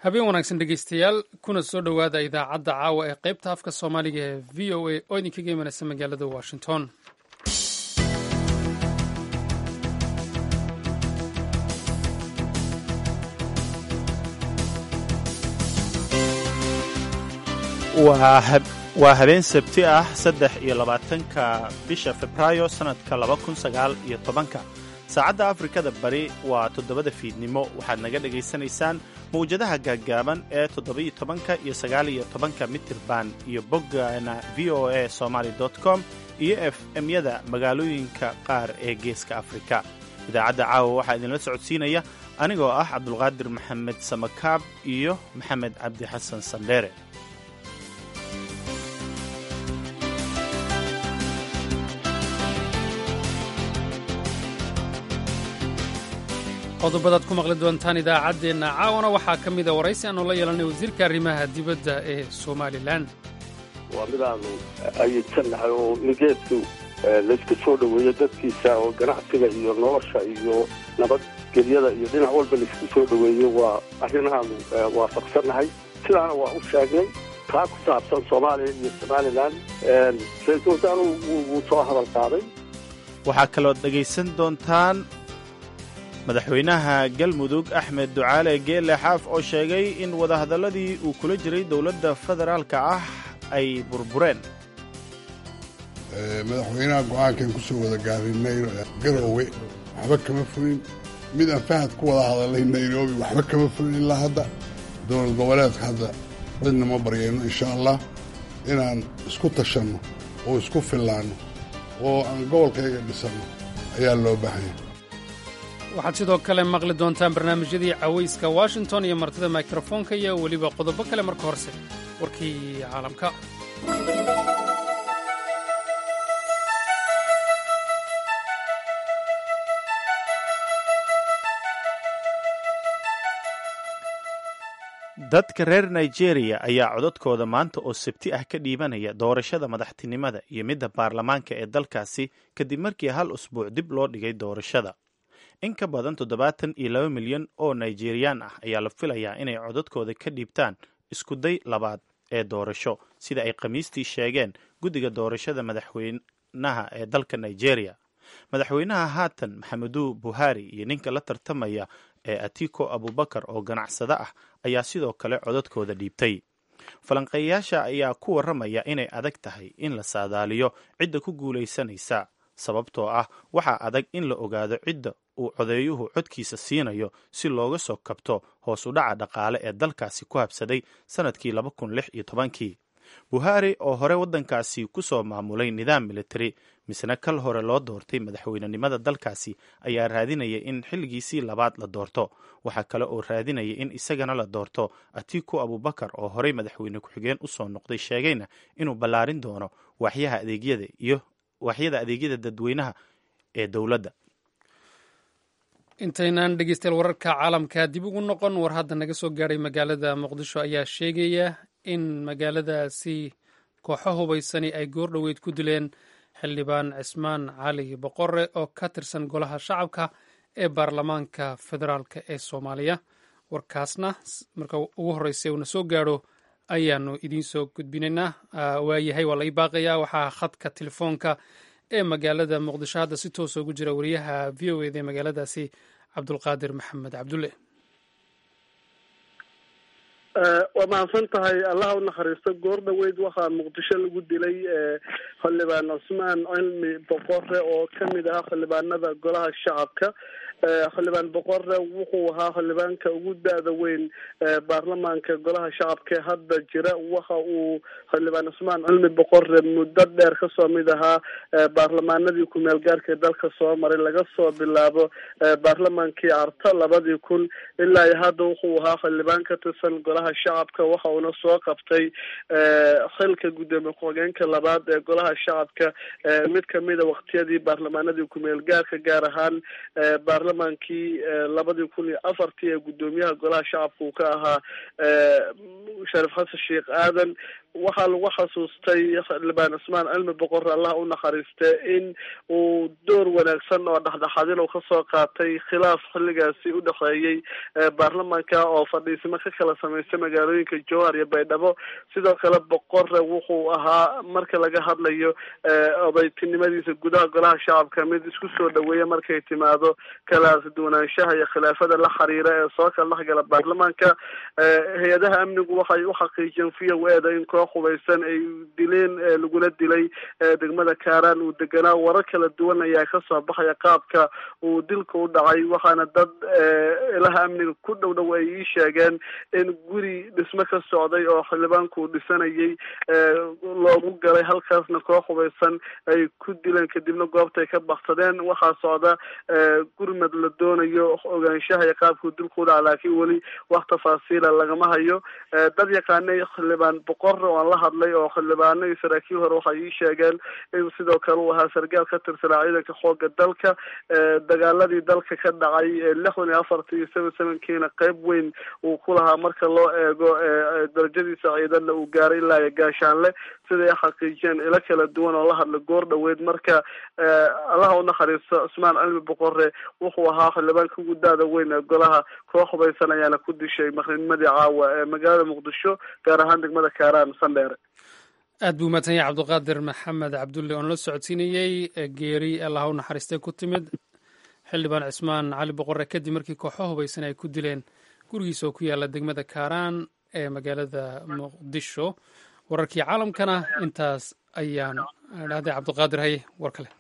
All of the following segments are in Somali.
habeen wanaagsan dhegeystayaal kuna soo dhowaada idaacadda caawa ee qaybta afka soomaaliga ee v o a oo idinkaga imanaysa magaalada washington waa habeen sabti ah saddex iyo labaatanka bisha febraayo sannadka laba kun sagaal iyo tobanka saacadda afrikada bari waa toddobada fiidnimo waxaad naga dhegaysanaysaan mawjadaha gaaggaaban ee toddoba-iyo tobanka iyo sagaaliyo tobanka mitirban iyo boggana v o a somaali com iyo f m-yada magaalooyinka qaar ee geeska afrika idaacadda caawa waxaa idinla socodsiinaya anigoo ah cabdulqaadir maxamed samakaab iyo maxamed cabdi xasan sandheere qodobadaad ku maqli doontaan idaacaddeenna caawana waxaa ka mida waraysi aanu la yeelanay wasiirka arrimaha dibadda ee somalilan waa midaanu ayidsannahay oo nigeedku laysku soo dhoweeyo dadkiisa oo ganacsiga iyo nolosha iyo nabadgelyada iyo dhinac walba laysku soo dhoweeyo waa arrinahaanu waafaqsannahay sidaana waa u sheegnay taa ku saabsan soomaaliya iyo somalilan ra-iisul wasaaruhu wuu soo hadal qaaday waxaa kalood dhegaysan doontaan madaxweynaha galmudug axmed ducaale geelle xaaf oo sheegay in wadahadalladii uu kula jiray dowladda federaalka ah ay burbureen madaxweynaha go'aankan ku soo wada gaarinay garoowe waxba kama fulin mid aan fahad ku wada hadalnay nairobi waxba kama fulin ilaa hadda dowlad goboleedka hadda cidna ma baryayno insha allah inaan isku tashanno oo isku fillaanno oo aan gobolkayga dhisanno ayaa loo baahanya waxaad sidoo kale maqli doontaan barnaamijyadii cawayska washington iyo martida mikrofoonka iyo weliba qodobo kale marka horse warkii caalamka dadka reer nigeria ayaa codadkooda maanta oo sabti ah ka dhiibanaya doorashada madaxtinimada iyo midda baarlamaanka ee dalkaasi kadib markii hal usbuuc dib loo dhigay doorashada in ka badan toddobaatan iyo laba milyan oo nigeriyaan ah ayaa la filayaa inay codadkooda ka dhiibtaan iskuday labaad ee doorasho sida ay khamiistii sheegeen guddiga doorashada madaxweynaha ee dalka nigeria madaxweynaha haatan maxameduu buhari iyo ninka la tartamaya ee atiko abubakar oo ganacsado ah ayaa sidoo kale codadkooda dhiibtay falanqeeyayaasha ayaa ku warramaya inay adag tahay in la saadaaliyo cidda ku guulaysanaysa sababtoo ah waxaa adag in la ogaado cidda uu codeeyuhu codkiisa siinayo si looga soo kabto hoos u dhaca dhaqaale ee dalkaasi ku habsaday sannadkii laba kun lix iyo tobankii buhari oo hore waddankaasi ku soo maamulay nidaam militari misna kal hore loo doortay madaxweynenimada dalkaasi ayaa raadinaya in xilligiisii labaad la doorto waxaa kale oo raadinaya in isagana la doorto atiku abubakar oo horey madaxweyne ku-xigeen usoo noqday sheegayna inuu ballaarin doono waaxyaha adeegyada iyo waaxyada adeegyada dadweynaha ee dowladda intaynaan dhegeystayaal wararka caalamka dib ugu noqon war hadda naga soo gaadhay magaalada muqdisho ayaa sheegaya in magaaladaasi kooxo hubaysani ay goordhoweyd ku dileen xildhibaan cismaan cali boqore oo ka tirsan golaha shacabka ee baarlamaanka federaalk ee soomaaliya warkaasna marka ugu horreysay uuna soo gaadho ayaanu idiin soo gudbinaynaa waayahay waa lai baaqayaa waxaa khadka telefoonka ee magaalada muqdisho hadda si toosa ugu jira wariyaha v o eda ee magaaladaasi cabdulqaadir maxamed cabdulle waa mahadsan tahay allaha u naxariisto goor dhaweyd waxaa muqdisho lagu dilay xildhibaan cusmaan cilmi boqore oo kamid ahaa xildhibaanada golaha shacabka xildhibaan boqore wuxuu ahaa xildhibaanka ugu da-da weyn baarlamaanka golaha shacabka ee hadda jira waxa uu xildhibaan cusmaan cilmi boqore muddo dheer kasoo mid ahaa baarlamaanadii ku-meel gaarka dalka soo maray laga soo bilaabo baarlamaankii arta labadii kun ilaa iyo hadda wuxuu ahaa xildhibaan ka tirsan golaha shacabka waxa uuna soo qabtay xilka guddoomiye ku-xigeenka labaad ee golaha shacabka mid kamida waqtiyadii baarlamaanadii ku-meel gaarka gaar ahaan baarlamaankii labadii kun iyo afartii ee guddoomiyaha golaha shacabka uu ka ahaa sharif xasan sheekh aadan waxaa lagu xasuustay xildhibaan cusmaan cilmi boqor allah u naxariiste in uu door wanaagsan oo dhexdhexaadin uu kasoo qaatay khilaaf xilligaasi u dhexeeyey baarlamaanka oo fadhiisimo ka kala sameystay magaalooyinka jowhar iyo baydhabo sidoo kale boqore wuxuu ahaa marka laga hadlayo odaytinimadiisa gudaha golaha shacabka mid isku soo dhaweeya markay timaado kala duwanaanshaha iyo khilaafada la xiriira ee soo kala dhexgala baarlamaanka hay-adaha amnigu waxay u xaqiijiyeen v o eda in koox hubaysan ay dileen lagula dilay degmada kaaraan uu deganaa warar kala duwan ayaa kasoo baxaya qaabka uu dilka u dhacay waxaana dad ilaha amniga ku dhow dhow ay ii sheegeen in guri dhismo ka socday oo xildhibaanku uu dhisanayay loogu galay halkaasna koox hubaysan ay ku dileen kadibna goobtay ka baksadeen waxaa socda gurmad la doonayo ogaanshaha iyo qaabkuu dilku u dhaca laakiin weli wax tafaasiila lagama hayo dad yaqaanay xildhibaan boqor oo aan la hadlay oo xildhibaano iyo saraakiil hore waxay ii sheegeen in sidoo kale uu ahaa sargaal ka tirsanaa ciidanka xooga dalka dagaaladii dalka ka dhacay lixdan iyo afarta iyo seven sevenkiina qeyb weyn uu ku lahaa marka loo eego darajadiisa ciidanna uu gaaray ilaa iyo gaashaanle siday xaqiijiyeen ilo kala duwan oo la hadla goor dhaweyd marka allaha u naxariisto cusmaan cilmi boqore wuxuu ahaa xildhibaanka ugu daada weyn ee golaha koox hubaysan ayaana ku dishay maqrinimadii caawa ee magaalada muqdisho gaar ahaan degmada kaaraan sandheere aad buu umahadsan yahay cabdiqaadir maxamed cabdulle oon la socodsiinayey geeri allah u naxariistay ku timid xildhibaan cismaan cali boqore kadib markii kooxo hubaysan ay ku dileen gurigiisa oo ku yaala degmada kaaraan ee magaalada muqdisho wararkii caalamkana intaas ayaan dhahday cabdiqaadir haye war kale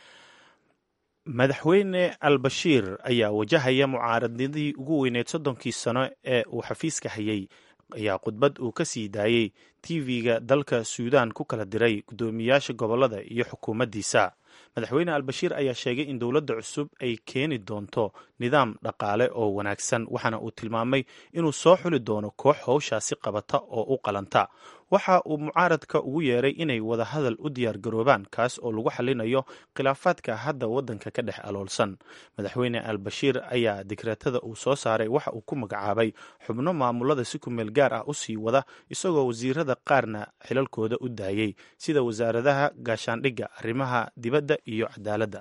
madaxweyne albashiir ayaa wajahaya mucaaradnidii ugu weyneyd soddonkii sano ee uu xafiiska hayay ayaa khudbad uu ka sii daayey tv-ga dalka suudaan ku kala diray guddoomiyaasha gobollada iyo xukuumaddiisa madaxweyne albashiir ayaa sheegay in dowladda cusub ay keeni doonto nidaam dhaqaale oo wanaagsan waxaana uu tilmaamay inuu soo xuli doono koox howshaasi qabata oo u qalanta waxa uu mucaaradka ugu yeeray inay wadahadal u diyaargaroobaan kaas oo lagu xalinayo khilaafaadka hadda waddanka ka dhex aloolsan madaxweyne albashiir ayaa digreetada uu soo saaray waxa uu ku magacaabay xubno maamulada si ku meel gaar ah u sii wada isagoo wasiirada qaarna xilalkooda u daayey sida wasaaradaha gaashaandhigga arrimaha dibadda iyo cadaaladda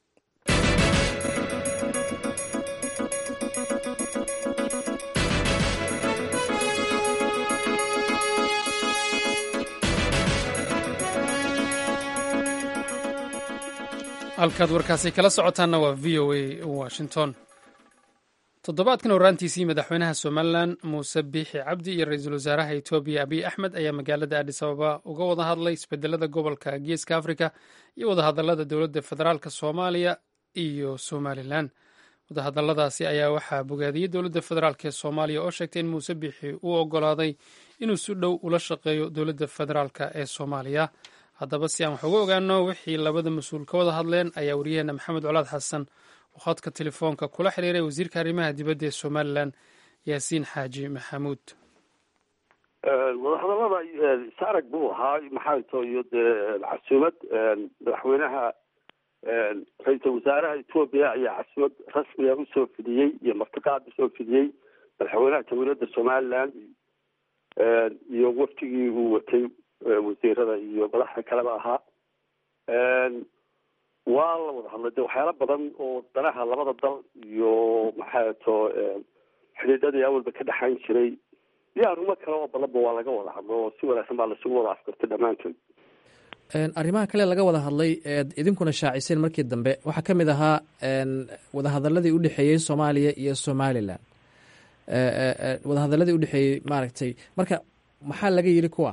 halkaad warkaasi kala socotaanna waa v o a washington toddobaadkan horaantiisii madaxweynaha somalilan muuse biixi cabdi iyo ra-iisul wasaaraha etoobiya abiy axmed ayaa magaalada adis ababa uga wada hadlay isbedelada gobolka geeska afrika iyo wadahadalada dowladda federaalk soomaaliya iyo somalilan wadahadaladaasi ayaa waxaa bogaadiyey dowladda federaalk ee soomaaliya oo sheegtay in muuse biixi uu ogolaaday inuu si dhow ula shaqeeyo dowladda federaalk ee soomaaliya haddaba si aan wax uga ogaano wixii labada mas-uul ka wada hadleen ayaa wariyaheena maxamed colaad xasan oo khadka telefoonka kula xiriiray wasiirka arrimaha dibadda ee somalilan yaasiin xaaji maxamuud wadahadalada saarag buu ahaa maxaa to iyo dee casuumad madaxweynaha ra-iisul wasaaraha etoobiya ayaa casuumad rasmiga usoo fidiyey iyo martiqaad usoo fidiyey madaxweynaha jamhuuriyadda somalilan iyo waftigii uu watay wasiirada iyo madaxda kaleba ahaa waa la wada hadlay de waxyaala badan oo danaha labada dal iyo maxaa to xidhiidhadii awalba ka dhexayn jiray iyo arrimo kale oo badanba waa laga wada hadlo oo si wanaagsan baa lasugu wada afkartay dhammaantood arrimaha kale laga wada hadlay eed idinkuna shaaciseen markii dambe waxaa ka mid ahaa wadahadaladii udhexeeyey soomaaliya iyo somalilan wadahadaladii udhexeeyey maaragtay marka maxaa laga yiri kuwa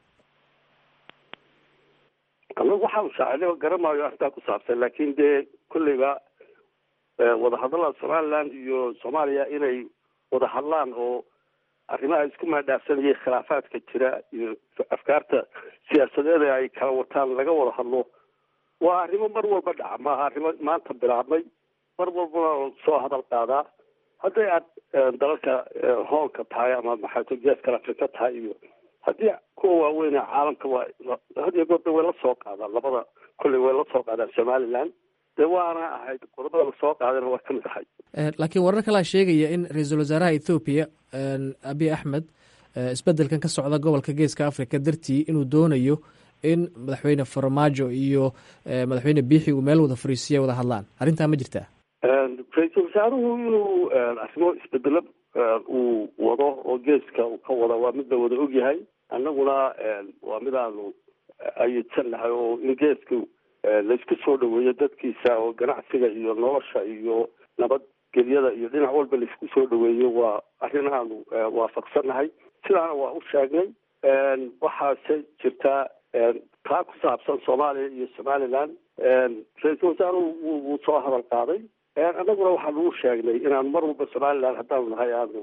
anagu waxaanu shaacilay garamaayo arrintaa ku saabsan laakin dee kolleyba wadahadalada somaliland iyo soomaaliya inay wada hadlaan oo arrimaha isku maadhaafsanayay khilaafaadka jira iyo afkaarta siyaasadeed ee ay kala wataan laga wada hadlo waa arrimo mar walba dhaca maaha arrimo maanta bilaabmay mar walbana soo hadal qaadaa hadday aad dalalka hoonka tahay ama maxaato geeskala afrika tahay iyo haddii kuwa waaweyn ee caalamka waa had iyo goorda way la soo qaadaan labada kolley way la soo qaadaan somaliland dee waana ahayd qodobada lasoo qaadayna waa kamid ahay laakiin warar kalaa sheegaya in ra-iisul wasaaraha ethoobiya abiy axmed isbedelkan ka socda gobolka geeska africa dartii inuu doonayo in madaxweyne farmaajo iyo madaxweyne biixi uu meel wada fariisiya wada hadlaan arrintaa ma jirtaa ra-iisul wasaaruhu inuu arrimo isbedelo uu wado oo geeska uu ka wada waa mid la wada ogyahay annaguna waa mid aanu ayidsan nahay oo in geesku laysku soo dhaweeyo dadkiisa oo ganacsiga iyo nolosha iyo nabadgelyada iyo dhinac walba laysku soo dhaweeyo waa arrin aanu waafaqsannahay sidaana waa u sheegnay waxaase jirtaa taa ku saabsan soomaaliya iyo somaliland ra-iisul wasaaruhu wuu soo hadal qaaday annaguna waxaanu u sheegnay inaanu mar walba somaliland haddaanu nahay aanu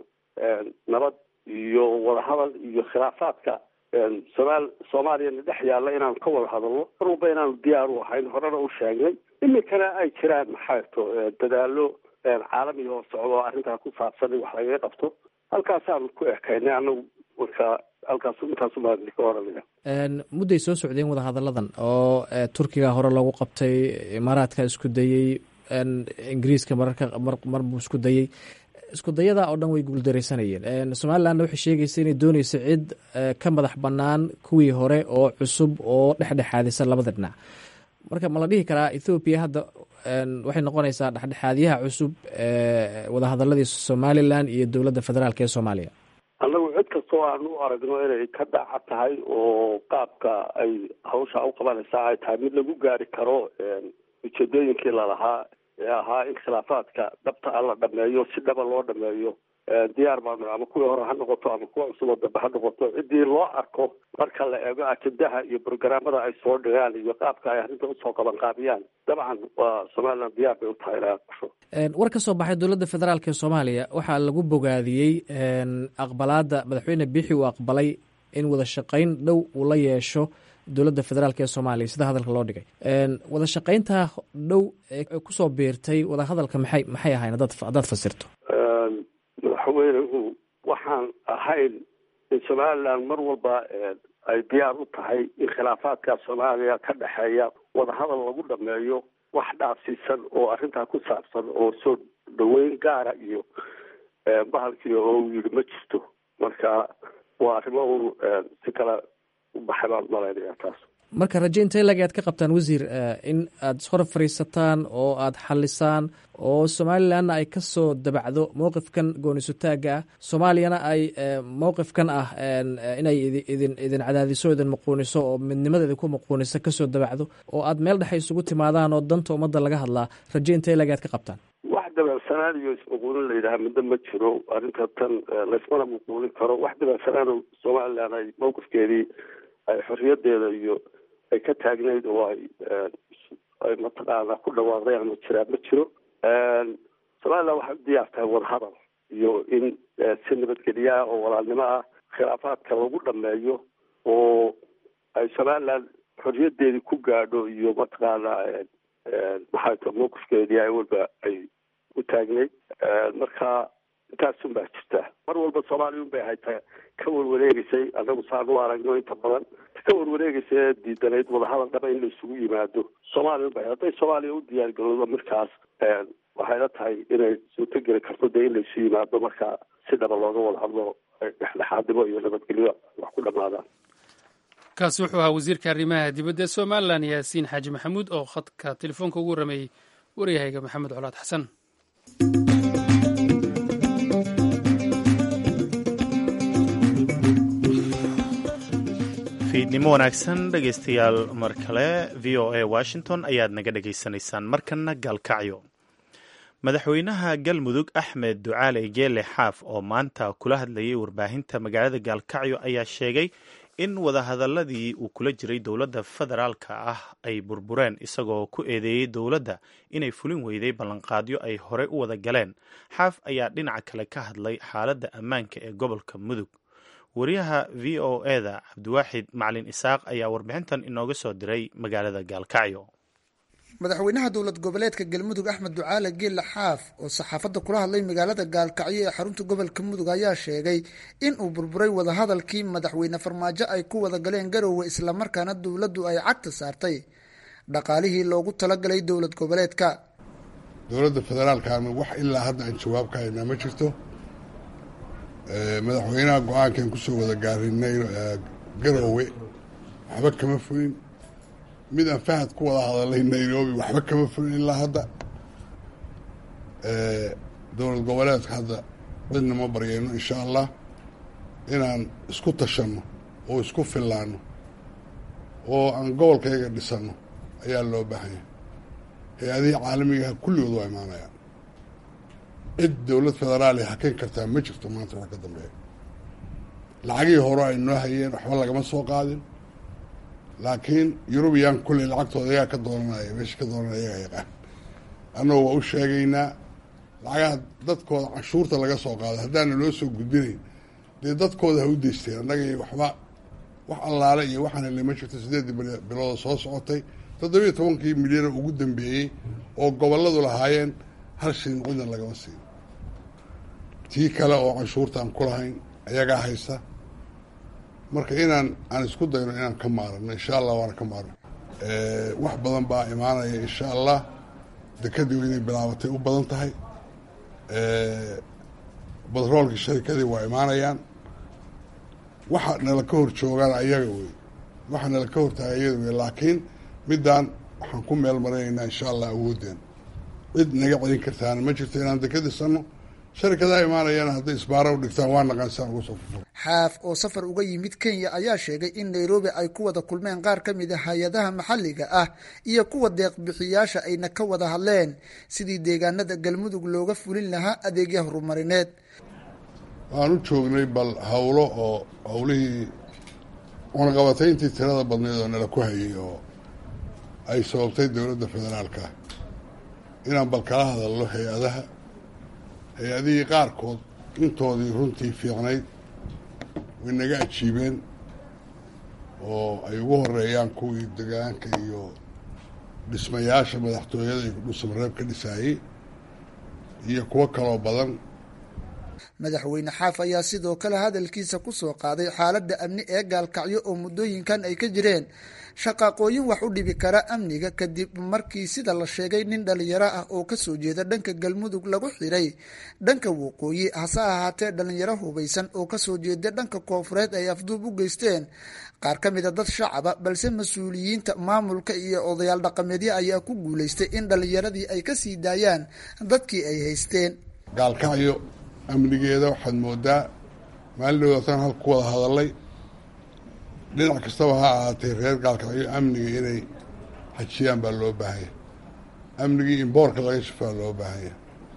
nabad iyo wadahadal iyo khilaafaadka somaal soomaaliyana dhex yaalla inaanu ka wada hadalno mar walba inaanu diyaar u ahayn horena u sheegnay iminkana ay jiraan maxaato dadaalo caalami oo socdo arrintaa ku saabsan in wax lagaga qabto halkaasaanu ku ekaynay anagu marka halkaas intaasumaa ka oranaya mudday soo socdeen wadahadalladan oo turkiga hore loogu qabtay imaaraadka isku dayey ingiriiska mararka mar buu isku dayey isku dayadaa oo dhan way guuldaraysanayeen somalilandna waxay sheegaysa inay dooneysa cid ka madax bannaan kuwii hore oo cusub oo dhexdhexaadisa labada dhinac marka ma la dhihi karaa ethoobiya hadda waxay noqonaysaa dhexdhexaadyaha cusub wadahadaladii somalilan iyo dowladda federaalk ee soomaaliya annagu cid kastoo aanu u aragno inay ka daaca tahay oo qaabka ay hawsha u qabanaysaa ay tahay mid lagu gaari karo ujeedooyinkii lalahaa ee ahaa in khilaafaadka dhabta a la dhameeyo si dhaba loo dhameeyo diyaar baanu ama kuwii hore ha noqoto ama kuwa cusub oo dambe ha noqoto ciddii loo arko marka la eego ajendaha iyo brograamada ay soo dhigaan iyo qaabka ay arrinta usoo qaban qaabiyaan dabcan waa somaliland diyaar bay u tahay inay aqbasho war ka soo baxay dowladda federaalk ee soomaaliya waxaa lagu bogaadiyey aqbalaadda madaxweyne biixi uu aqbalay in wada shaqayn dhow uu la yeesho dowladda federaalk ee soomaaliya sida hadalka loo dhigay wada shaqayntaa dhow ee kusoo biirtay wada hadalka maxay maxay ahayn hadaad haddaad fasirto madaxweynuhu waxaan ahayn in somaliland mar walba ay diyaar u tahay in khilaafaadka soomaaliya ka dhexeeya wadahadal lagu dhameeyo wax dhaafsiisan oo arrintaa ku saabsan oo soo dhaweyn gaara iyo bahalkii oo uu yidhi ma jirto marka waa arrimo un si kale u baxay baan malaynaya taas marka raje intee lag aad ka qabtaan wasiir in aada ishor fadhiisataan oo aada xalisaan oo somalilandna ay kasoo dabacdo mowqifkan goonisutaaga ah soomaaliyana ay mowqifkan ah inay idin idin cadaadiso idin muquuniso oo midnimada idinku muquuniso kasoo dabacdo oo aad meel dhexe isugu timaadaan oo danta ummadda laga hadlaa raje intee lag aad ka qabtaan wax dabeecsanaan iyo ismuquunin la yidhaha midna ma jiro arrinta tan laysmana muquunin karo wax dabeecsanaan somaliland ay mowqifkeedii ay xorriyadeeda iyo ay ka taagnayd oo ay ay mataqaana ku dhawaaqdeen ama jiraan ma jiro somaliland waxay u diyaar tahay wadahadal iyo in si nabadgelya ah oo walaalnimo ah khilaafaadka lagu dhameeyo oo ay somaliland xorriyadeedii ku gaadho iyo mataqaana maxay ta mowqifkeedii ay walba ay u taagnayd marka intaasun baa jirta mar walba soomaaliya un bay hayta ka warwareegeysay annagu saan u aragno inta badan ka warwareegeysa ee diidanayd wadahadal dhaba in la isugu yimaado soomaaliya un bay hadday soomaaliya u diyaargaroodo markaas waxayla tahay inay suurtogeli karto dee in la isu yimaado marka si dhaba looga wada hadlo dhexdhexaadnimo iyo nabadgelyo wax ku dhamaadaan kaasi wuxuu ahaa wasiirka arrimaha dibadda ee somalilan yaasiin xaaji maxamuud oo khadka telefoonka ugu warameeyey waryahayga maxamed colaad xasan fiidnimo wanaagsan dhegaystayaal mar kale v o a washington ayaad naga dhegaysanaysaan markanna gaalkacyo madaxweynaha galmudug axmed ducaale geele xaaf oo maanta kula hadlayay warbaahinta magaalada gaalkacyo ayaa sheegay in wadahadaladii uu kula jiray dowladda federaalka ah ay burbureen isagoo ku eedeeyey dowladda inay fulin weyday ballanqaadyo ay horey u wada galeen xaaf ayaa dhinaca kale ka hadlay xaaladda ammaanka ee gobolka mudug wariyaha v o eda cabdiwaaxid macalin isaaq ayaa warbixintan inooga soo diray magaalada gaalkacyo madaxweynaha dowlad goboleedka galmudug axmed ducaale geelle xaaf oo saxaafadda kula hadlay magaalada gaalkacyo ee xarunta gobolka mudug ayaa sheegay in uu burburay wadahadalkii madaxweyne farmaajo ay ku wada galeen garowe islamarkaana dowladdu ay cagta saartay dhaqaalihii loogu talagalay dowlad goboleedka dowladda federaalkaana wax ilaa hadda aan jawaab ka haynaa ma jirto madaxweynaha go-aankan kusoo wada gaarinay garoowe waxba kama fulin mid aan fahad ku wada hadalay nairobi waxba kama fulin ilaa hadda dowlad goboleedka hadda cidna ma baryayno insha allah inaan isku tashanno oo isku fillaanno oo aan gobolkayga dhisanno ayaa loo baahanya hay-adihii caalamigaha kulligood waa imaanayaan cid dowlad federaali haken kartaa ma jirto maanta wax ka dambeeya lacagihii hore ay noo hayeen waxba lagama soo qaadin laakiin yurubiyan kulley lacagtooda ayagaa ka dooranaya meesha ka dooranaya ayagaa yaqaan annagoo waa u sheegaynaa lacagaha dadkooda canshuurta laga soo qaado haddaana loo soo gudbinayn dee dadkooda ha u deysteen annagii waxba wax allaale iyo waxaan helnay ma jirto siddeeddii bilooda soo socotay toddobiiyo tobankii milyana ugu dambeeyey oo gobolladu lahaayeen hal shilin cidna lagama siin tii kale oo canshuurta aan ku lahayn ayagaa haysta marka inaan aan isku dayno inaan ka maarano insha allah waana ka maarno wax badan baa imaanaya insha allah dekadii inay bilaabatay u badan tahay batroolkii sharikadii waa imaanayaan waxa nala ka hor joogaan ayaga wey waxa nala ka hortahay ayada wey laakiin middaan waxaan ku meel marinaynaa insha allah awoodeen cid naga celin kartaana ma jirto inaan deka dhisano sharikadaha imaanayana hadday isbaara u dhigtaan waa naqansaan uga soo fufur xaaf oo safar uga yimid kenya ayaa sheegay in nairobi ay ku wada kulmeen qaar ka mid a hay-adaha maxalliga ah iyo kuwa deeqbixiyaasha ayna ka wada hadleen sidii deegaanada galmudug looga fulin lahaa adeegya horumarineed waan u joognay bal howlo oo howlihii cunaqabatayntii tirada badneed oo nala ku hayay oo ay sababtay dowladda federaalka inaan bal kala hadalno hay-adaha hay-adihii qaarkood intoodii runtii fiicnayd way naga ajiibeen oo ay ugu horeeyaan kuwii degaanka iyo dhismayaasha madaxtooyada iyo dhuusamareeb ka dhisaayey iyo kuwo kaloo badan madaxweyne xaaf ayaa sidoo kale hadalkiisa ku soo qaaday xaaladda amni ee gaalkacyo oo muddooyinkan ay ka jireen shaqaaqooyin wax u dhibi kara amniga kadib markii sida la sheegay nin dhalinyaro ah oo kasoo jeeda dhanka galmudug lagu xiray dhanka waqooyi hase ahaatee dhalinyaro hubaysan oo kasoo jeeda dhanka koofureed ay afduub u geysteen qaar ka mid a dad shacaba balse mas-uuliyiinta maamulka iyo odayaal dhaqameedyo ayaa ku guulaystay in dhalinyaradii ay kasii daayaan dadkii ay haysteen gaalkacyo amnigeeda waxaad moodaa maalin dhowdaatan hal ku wada hadalay dhinac kastaba ha ahaatee reer gaalkacyo amniga inay xajiyaan baa loo baahanya amnigii in boorka laga shafaa loo baahanya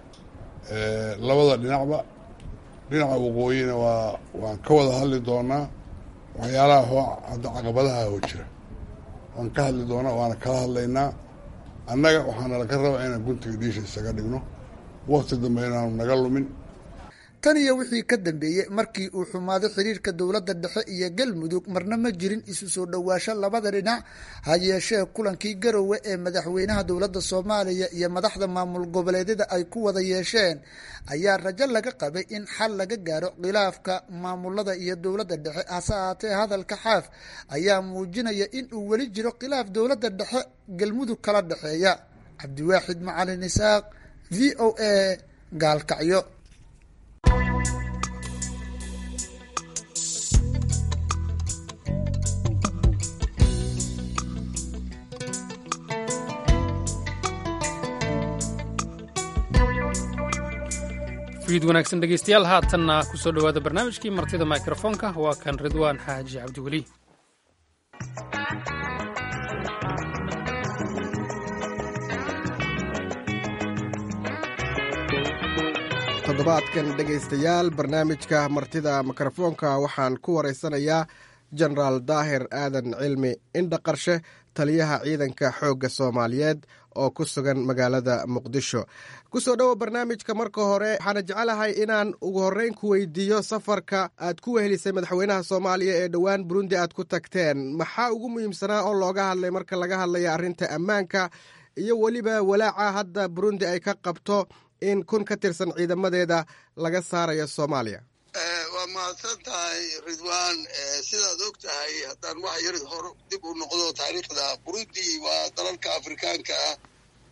labada dhinacba dhinaca waqooyina waa waan ka wada hadli doonaa waxyaalaha hoo hadda caqabadaha hoo jira waan ka hadli doonaa waana kala hadlaynaa annaga waxaana laga rabaa inaan guntiga dhiisha isaga dhigno wakti dambe inaanu naga lumin tan iyo wixii ka dambeeyey markii uu xumaaday xiriirka dowladda dhexe iyo galmudug marna ma jirin isu soo dhowaasho labada dhinac ha yeeshee kulankii garowe ee madaxweynaha dowladda soomaaliya iyo madaxda maamul goboleedyada ay ku wada yeesheen ayaa rajo laga qabay in xal laga gaaro khilaafka maamulada iyo dowladda dhexe hase ahaatee hadalka xaaf ayaa muujinaya in uu weli jiro khilaaf dowladda dhexe galmudug kala dhexeeya cabdiwaaxid macalin isaaq v o a gaalkacyo fiid wanaagsan dhegeystayaal haatanna ku soo dhowaada barnaamijkii martida mikrofoonka waa kan ridwaan xaaji cabdiweli toddobaadkan dhegaystayaal barnaamijka martida mikrofoonka waxaan ku waraysanayaa jenaraal daahir aadan cilmi indhaqarshe taliyaha ciidanka xoogga soomaaliyeed oo ku sugan magaalada muqdisho kusoo dhowo barnaamijka marka hore waxaana jecelahay inaan ugu horreyn ku weydiiyo safarka aad ku wehelisay madaxweynaha soomaaliya ee dhowaan burundi aad ku tagteen maxaa ugu muhiimsanaa oo looga hadlay marka laga hadlaya arrinta ammaanka iyo weliba walaaca hadda burundi ay ka qabto in kun ka tirsan ciidamadeeda laga saarayo soomaaliya waa mahadsan tahay ridwaan sidaad og tahay haddaan wax yar hor dib u noqdo taariikhda burundi waa dalalka afrikaanka ah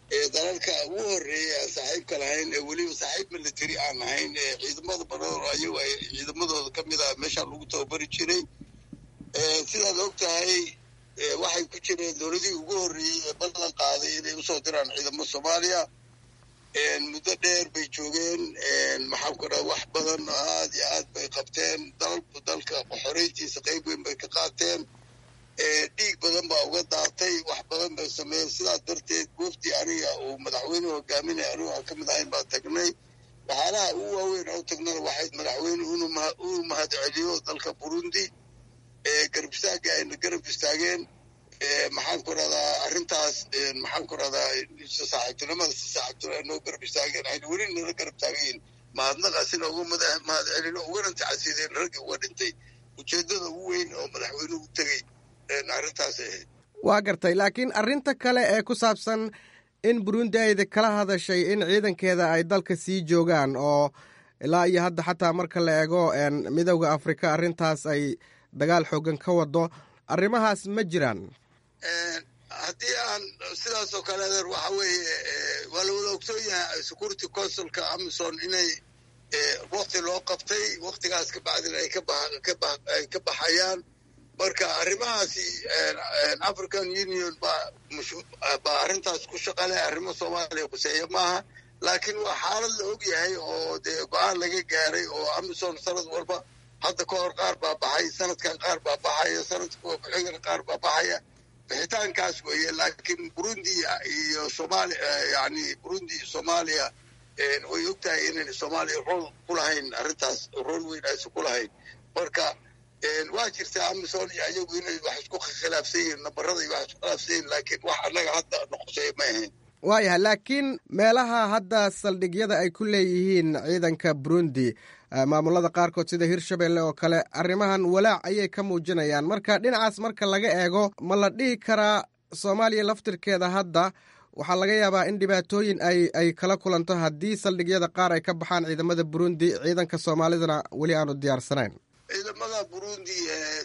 dalalka ugu horeeya aan saaxiibka lahayn ee weliba saaxiib military aan ahayn ee ciidamada badan oo ayagu ay ciidamadooda ka mid ah meeshaan lagu tababari jiray sidaad og tahay waxay ku jireen dowladihii ugu horreeyey ee ballan qaaday inay usoo diraan ciidamo soomaaliya muddo dheer bay joogeen maxaan ku dhaha wax badan aad iyo aad bay qabteen dalku dalka xoreyntiisa qayb weyn bay ka qaateen dhiig badan baa uga daatay wax badan bay sameeyeen sidaas darteed wafdi aniga uu madaxweynuhu hogaaminaya anigu aan ka mid ahayn baa tagnay waxyaalaha ugu waaweyn oo tagnana waxayd madaxweyne uu mahad celiyo dalka burundi garab istaaga ayna garab istaageen maxaan ku rahdaa arrintaas maxaan ku rahdaa saaxiibtinimada si saaxiibtinimo ay noo garab istaageen ayna weli nala garab taagayin mahadnaqaasina uga mahad celino ugana tacasiideen raggii uga dhintay ujeeddada ugu weyn oo madaxweynuhu tegey arrintaas ahayd waa gartay laakiin arrinta kale ee ku saabsan in burundi ayda kala hadashay in ciidankeeda ay dalka sii joogaan oo ilaa iyo hadda xataa marka la eego midowda afrika arrintaas ay dagaal xoogan ka wado arrimahaas ma jiraan haddii aan sidaas oo kale adeer waxa weeye waa la wada ogsoon yahay security consulka amison inay wakti loo qabtay waktigaas ka bacdina ay ay ka baxayaan marka arrimahaasi african union baa baa arrintaas ku shaqale arrimo soomaaliya kuseeya maaha laakiin waa xaalad la og yahay oo dee go-aan laga gaaray oo amison sanad walba hadda ka hor qaar baa baxay sanadkan qaar baa baxaya sanadka ku-xigana qaar baa baxaya bixitaankaas weeye laakiin burundi iyo somalia yani burundi iyo soomaaliya way og tahay inayn soomaaliya rool ku lahayn arrintaas rool weyn aysan ku lahayn marka waa jirtaa amison iyo ayagu inay wax isku khilaafsan yihiin nabarada iyo wax isku khilaafsan yihiin laakiin wax annaga hadda noqoseeya ma ahayn waayahay laakiin meelaha hadda saldhigyada ay ku leeyihiin ciidanka burundi maamulada qaarkood sida hirshabelle oo kale arrimahan walaac ayay ka muujinayaan marka dhinacaas marka laga eego ma la dhihi karaa soomaaliya laftirkeeda hadda waxaa laga yaabaa in dhibaatooyin ay ay kala kulanto haddii saldhigyada qaar ay ka baxaan ciidamada burundi ciidanka soomaalidana weli aanu diyaarsanayn ciidamada burundi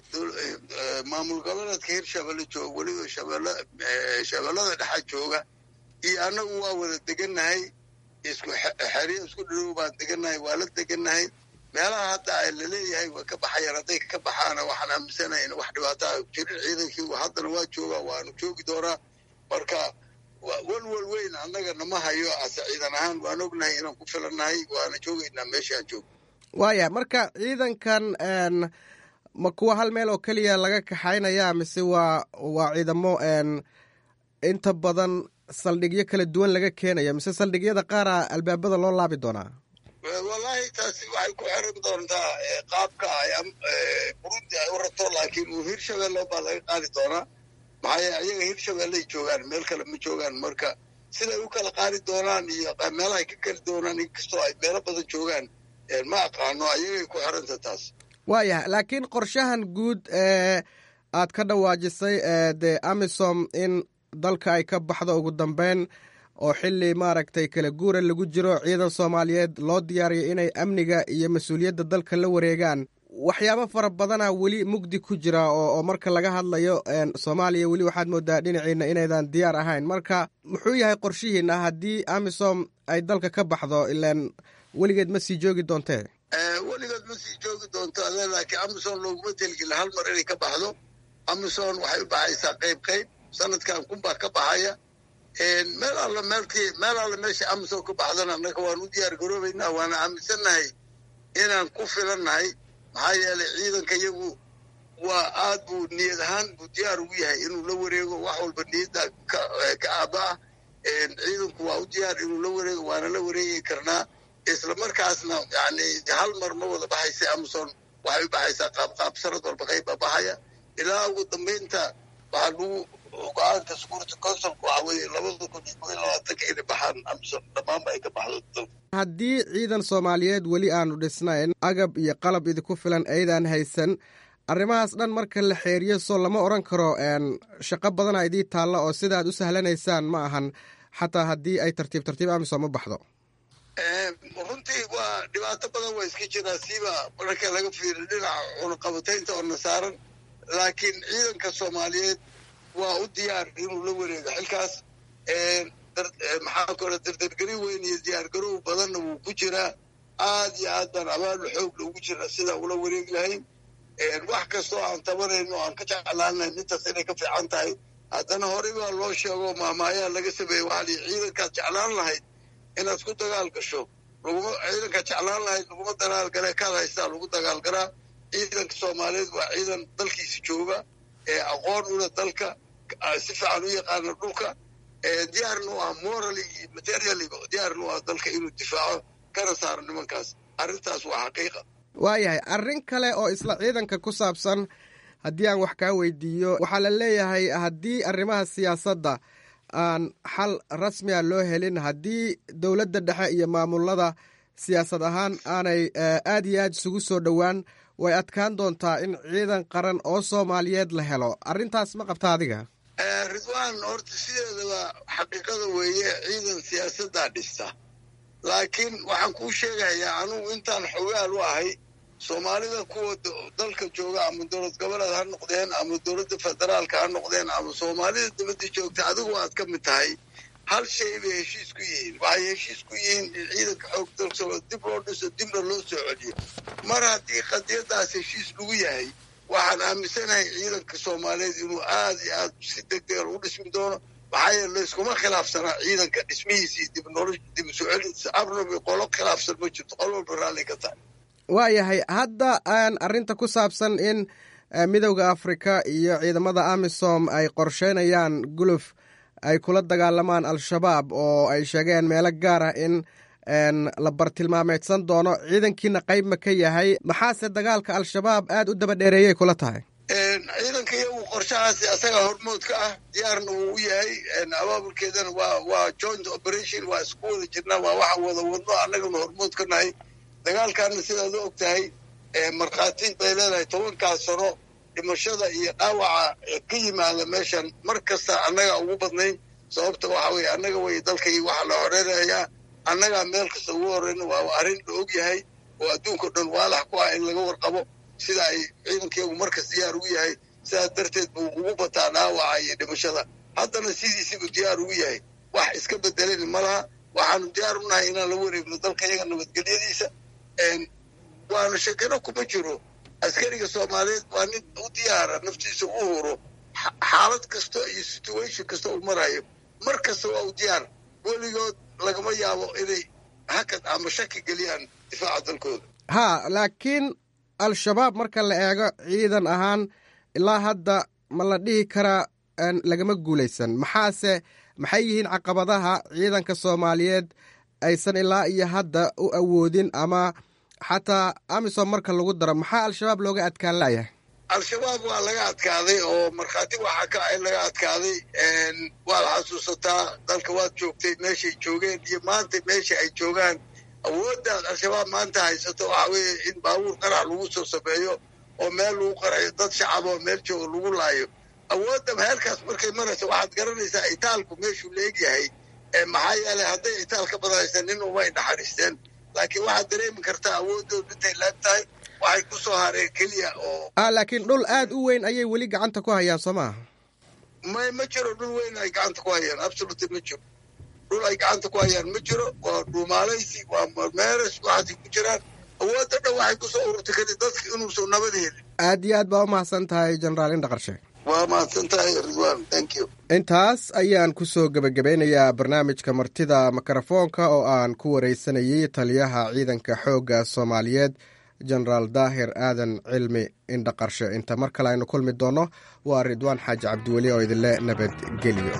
maamul goboleedka hirshabelle jooga weliba shabeellada dhexa jooga iyo annagu waa wada degannahay isku xeriyo isku dharow baan degannahay waa la degannahay meelaha hadda ay laleeyahay way ka baxayaan hadday ka baxaana waxaan aaminsanahay in wax dhibaataa jirin ciidankii haddana waa joogaa waanu joogi doonaa marka walwal weyn annaga nama hayo ase ciidan ahaan waan ognahay inaan ku filannahay waana joogaynaa meeshaan joog waaya marka ciidankan ma kuwa hal meel oo keliya laga kaxaynaya mise waa waa ciidamo inta badan saldhigyo kala duwan laga keenaya mise saldhigyada qaara albaabada loo laabi doonaa wallaahi taasi waxay ku xiran doontaa qaabka ay burundi ay u rabto laakiin uu hirshabelle baa laga qaadi doonaa maxaa yeele ayaga hirshabelley joogaan meel kale ma joogaan marka siday u kala qaadi doonaan iyo meelahay ka keli doonaan inkastoo ay meelo badan joogaan ma aqaano ayagay ku xiranta taas waayah laakiin qorshahan guud ee aad ka dhawaajisay dee amisom in dalka ay ka baxdo ugu dambeyn oo xili maaragtay kala guura lagu jiro ciidan soomaaliyeed loo diyaariyo inay amniga iyo mas-uuliyadda dalka la wareegaan waxyaabo fara badana weli mugdi ku jira oo marka laga hadlayo soomaaliya weli waxaad moodaa dhinaciina inaydan diyaar ahayn marka muxuu yahay qorshihiina haddii amisom ay dalka ka baxdo ilaan weligeed ma sii joogi doontee weligeed ma sii joogi doonto ade laakiin amison looguma telgeli hal mar inay ka baxdo amison waxay u baxaysaa qayb qayb sanadkan kunbaa ka baxaya meel alla meelkii meel alla meesha amison ka baxdana annaga waan u diyaar garoobaynaa waana aaminsannahay inaan ku filannahay maxaa yeelay ciidanka iyagu waa aad buu niyad ahaan buu diyaar ugu yahay inuu la wareego wax walba niyadda ka aaba ah ciidanku waa u diyaar inuu la wareego waana la wareegi karnaa isla markaasna yani hal mar ma wada baxaysa amison waxay u baxaysaa qaabqaab sanad walba qayb baa baxaya ilaa ugu dambaynta waxaa lagu go-aanka security consulka waxaa weeye labada kun iyo kob iyo labaatanka inay baxaan amison dhammaanba ay ka baxdo dalka haddii ciidan soomaaliyeed weli aanu dhisnayn agab iyo qalab idinku filan aydan haysan arrimahaas dhan marka la xeeriyo soo lama odhan karo shaqo badana idii taalla oo sida aad u sahlanaysaan ma ahan xataa haddii ay tartiib tartiib amisom u baxdo runtii waa dhibaato badan waa iska jiraa siiba marka laga fiiriyo dhinaca cunaqabataynta oo nasaaran laakiin ciidanka soomaaliyeed waa u diyaar inuu la wareego xilkaas maxaa kale dardargelin weyn iyo diyaargarow badanna wuu ku jiraa aad iyo aad baan abaal xoogla ugu jiraa sidaa ula wareegi lahayn wax kastoo aan tabanayno aan ka jeclaanayn intaas inay ka fiican tahay haddana horey baa loo sheego maamaayaa laga sameeyey waxaa lii ciidankaad jeclaan lahayd inaad ku dagaal gasho laguma ciidankaad jeclaan lahayd laguma dagaal gale kaad haystaa lagu dagaal garaa ciidanka soomaaliyeed waa ciidan dalkiisa jooga ee aqoon ula dalka si fiican u yaqaana dhulka diyaarna u ah morally iyo materially diyaarna u ah dalka inuu difaaco kana saaro nimankaas arrintaas waa xaqiiqa waayahay arrin kale oo isla ciidanka ku saabsan haddii aan wax kaa weydiiyo waxaa la leeyahay haddii arrimaha siyaasadda aan xal rasmiga loo helin haddii dowladda dhexe iyo maamulada siyaasad ahaan aanay aad iyo aad isugu soo dhowaan way adkaan doontaa in ciidan qaran oo soomaaliyeed la helo arrintaas ma qabta adiga ridwaan horta sideedaba xaqiiqada weeye ciidan siyaasaddaa dhista laakiin waxaan kuu sheegayaa anugu intaan xogaal u ahay soomaalida kuwa dalka jooga ama dowlad goboleed ha noqdeen ama dowladda federaalka ha noqdeen ama soomaalida dibadda joogta adigu aad ka mid tahay hal shay bay heshiis ku yihiin waxay heshiis ku yihiin in ciidanka xoog dalka dib loo dhiso dibna loo soo celiyo mar haddii qadiyadaas heshiis lagu yahay waxaan aaminsanahay ciidanka soomaaliyeed inuu aad iyo aad si degdega lagu dhismi doono maxaa yeele layskuma khilaafsanaa ciidanka dhismihiisii dib nolosh dib soo celis abnabi qolo khilaafsan ma jirto qol walba raalli ka tahay waayahay hadda aan arrinta ku saabsan in midowda afrika iyo ciidamada amisom ay qorsheynayaan guluf ay kula dagaalamaan al-shabaab oo ay sheegeen meelo gaar ah in la bartilmaameedsan doono ciidankiina qayb ma ka yahay maxaase dagaalka al-shabaab aad u daba dheereeyay kula tahay ciidanka iyagu qorshahaasi asaga hormood ka ah diyaarna wuu u yahay abaabulkeedana waa waa joint operation waa isku wada jirnaa waa waxa wada wadno annagana hormood ka nahay dagaalkaana sidaad u og tahay markhaati bay leedahay tobankaas sano dhimashada iyo dhaawaca ka yimaada meeshan mar kasta annaga ugu badnayn sababta waxa weye annaga way dalkay waxaa la horeynayaa annagaa meel kasta ugu horeyna waa arrin la og yahay oo adduunkao dhan waalax ku ah in laga warqabo sida ay ciidankeegu markas diyaar ugu yahay sidaas darteed buu ugu bataa dhaawaca iyo dhimashada haddana sidiisiibuu diyaar ugu yahay wax iska bedelani ma laha waxaanu diyaar u nahay inaan la wareegno dalka iyaga nabadgelyadiisa waana shakino kuma jiro askariga soomaaliyeed waa nin u diyaara naftiisa u huro xaalad kasta iyo situation kasta uu marayo mar kasta waa u diyaar weligood lagama yaabo inay hakad ama shaki geliyaan difaaca dalkooda ha laakiin al-shabaab marka la eego ciidan ahaan ilaa hadda ma la dhihi karaa lagama guulaysan maxaase maxay yihiin caqabadaha ciidanka soomaaliyeed aysan ilaa iyo hadda u awoodin ama xataa amisom marka lagu daro maxaa al-shabaab looga adkaan layahay al-shabaab waa laga adkaaday oo markhaati waxaa ka in laga adkaaday waad xasuusataa dalka waad joogtay meeshay joogeen iyo maanta meesha ay joogaan awooddaad al-shabaab maanta haysato waxa weeye in baabuur qarax lagu soo sameeyo oo meel lagu qarayo dad shacab oo meel jooga lagu laayo awoodda heerkaas markay marayso waxaad garanaysaa itaalku meeshuu la egyahay maxaa yeelay hadday itaal ka badaysa nin umay naxariisteen laakiin waxaad dareemi kartaa awoodoodu intay laag tahay waxay ku soo hareen keliya oo ah laakiin dhul aad u weyn ayay weli gacanta ku hayaan soo maaha may ma jiro dhul weyn ay gacanta ku hayaan absolutely ma jiro dhul ay gacanta ku hayaan ma jiro waa dhuumaalaysi waa meeres waxaasay ku jiraan awoodda dhan waxay ku soo ururtay kadib dadka inuusan nabad helin aad iyo aad baa u mahadsan tahay jenaraal indhaqarshe waa mahadsan tahay ridwan thank you intaas ayaan ku soo gebagabeynayaa barnaamijka martida mikrofoonka oo aan ku wareysanayay taliyaha ciidanka xoogga soomaaliyeed jenaraal daahir aadan cilmi indhaqarshe inta mar kale aynu kulmi doonno waa ridwaan xaaji cabdiweli oo idinle nabadgelyo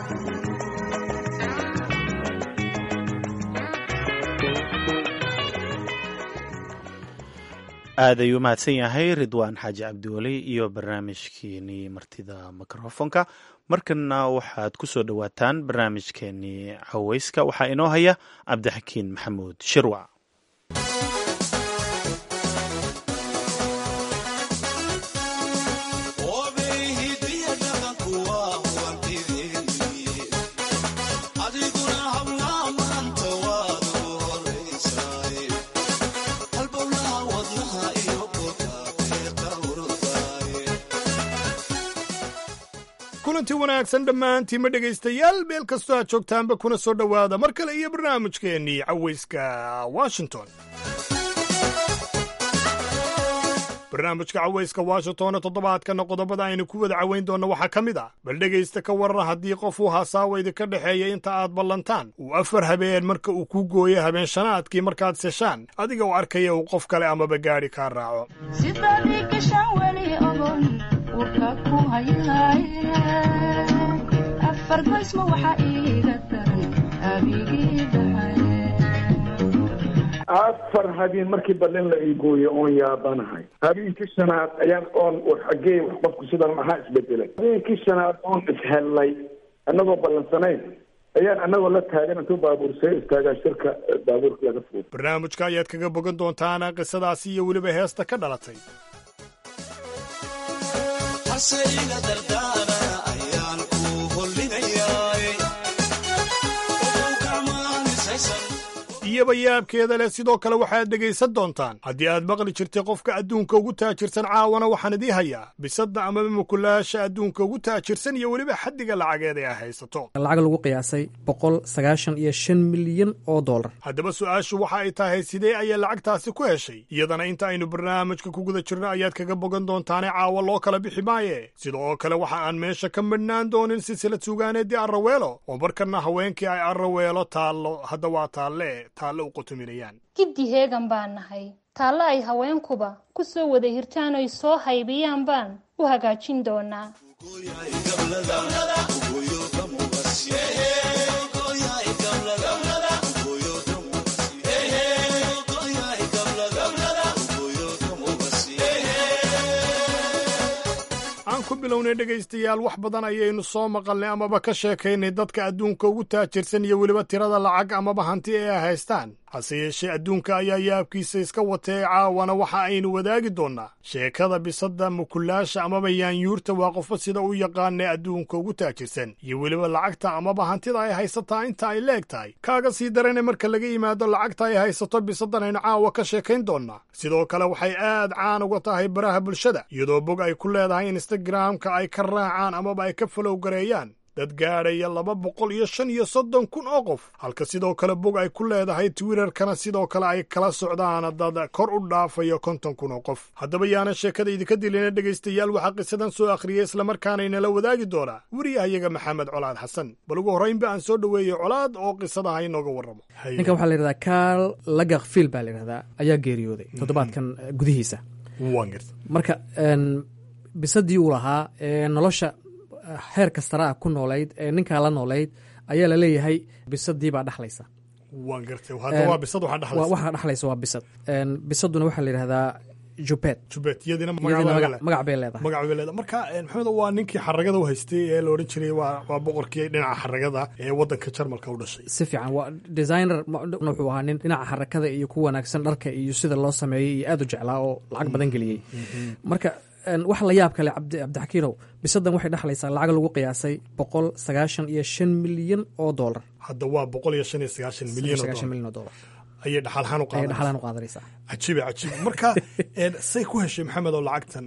aad ayuu mahadsan yahay ridwaan xaaji cabdiweli iyo barnaamijkeenii martida mikrofonka markana waxaad ku soo dhowaataan barnaamijkeenii caweyska waxaa inoo haya cabdixakiin maxamuud shirwac kulanti wanaagsan dhammaantiinma dhegaystayaal meel kastoo aad joogtaanba kuna soo dhowaada mar kale iyo barnaamijkeennii cawayska washington barnaamijka cawayska washingtonna toddobaadkana qodobada aynu ku wada cawayn doonno waxaa ka mid ah bal dhegaysta ka waran haddii qof uu hasaawa idinka dhexeeya inta aad ballantaan uu afar habeen marka uu kuu gooyo habeen shanaadkii markaad seshaan adiga u arkaya uu qof kale amaba gaadhi kaa raaco afar habeen markii balin la iigooyo oon yaabanahay habeenkii shanaad ayaan oon xagee qofku sidan maxaa isbedelay habeenkii shanaad oon ishellay annagoo ballansanayn ayaan annagoo la taagan intuu baabuursee istaagaa shirka baabuurka laga fuud barnaamijka ayaad kaga bogan doontaana qisadaasi iyo weliba heesta ka dhalatay iyaba yaabkeeda leh sidoo kale waxaad dhegaysan doontaan haddii aad maqli jirtay qofka adduunka ugu taajirsan caawana waxaan idii hayaa bisadda amaba mukulaasha adduunka ugu taajirsan iyo weliba xaddiga lacageed ee ay haysato lacag lagu qiyaasay boqol sagaashan iyo shan milyan oo dollar haddaba su-aashu waxa ay tahay sidee ayaa lacagtaasi ku heshay iyadana inta aynu barnaamijka ku guda jirno ayaad kaga bogan doontaane caawa loo kala bixi maaye sida oo kale waxa aan meesha ka midhnaan doonin silsilad suugaaneedii arraweelo oo markana haweenkii ay arraweelo taallo hadda waa taalle giddi heegan baan nahay taallo ay haweenkuba ku soo wada hirtaan oy soo haybiyaan baan u hagaajin doonaa aan ku bilownay dhegaystayaal wax badan ayaynu soo maqalnay amaba ka sheekaynay dadka adduunka ugu taajirsan iyo weliba tirada lacag amaba hanti ee ay haystaan hase yeeshee adduunka ayaa yaabkiisa iska watee caawana waxa aynu wadaagi doonnaa sheekada bisadda mukulaasha amaba yaanyuurta waa qofba sida u yaqaanee adduunka ugu taajirsan iyo weliba lacagta amaba hantida ay haysataa inta ay leeg tahay kaaga sii darane marka laga yimaado lacagta ay haysato bisaddan aynu caawa ka sheekayn doonnaa sidoo kale waxay aad caan uga tahay baraha bulshada iyadoo bog ay ku leedahay instagramka ay ka raacaan amaba ay ka falowgareeyaan dad gaadhaya laba boqol iyo shan iyo soddon kun oo qof halka sidoo kale bog ay ku leedahay twitterkana sidoo kale ay kala socdaan dad kor u dhaafayo konton kun oo qof haddaba yaana sheekada idinka dilina dhegaystayaal waxaa qisadan soo akhriyay islamarkaana inala wadaagi doonaa weriyahayaga maxamed colaad xasan bal ugu horraynba aan soo dhoweeyey colaad oo qisadaha inooga warramo ninkan waxaa la yidhahdaa kaal lagakfiil baa la yidhahdaa ayaa geeriyooday toddobaadkan gudihiisa marka bisadii uu lahaa nolosha heer kastara ah ku noolayd ee ninkaa la noolayd ayaa laleeyahay bisadii baa dhaxlaysa waan gartay hadda waa bisad waxaa dhaxlaysa waxaa dhaxlaysa waa bisad bisaduna waxaa la yidhahdaa jubet jubet iyadina magac bay leedahay magac bay leedahay marka maxamed waa ninkii xaragada u haystay ee la odhan jiray waa waa boqorkii dhinaca xaragada ee waddanka jarmalka u dhashay si fiican waa designer wuxuu ahaa nin dhinaca xarakada iyo ku wanaagsan dharka iyo sida loo sameeyey iyo aad u jeclaa oo lacag badan geliyey marka wax la yaab kale cabdixakiinow bisadan waxay dhexlaysaa lacag lagu qiyaasay boqol sagaashan iyo shan milyan oo dollar hadda waa boqol iyo shan iyo sagaashan milyan oo dollar ayay dhaxalhaan dhaxalaan u qaadanaysaa cajiibe cajiib marka say ku heshay maxamed oo lacagtan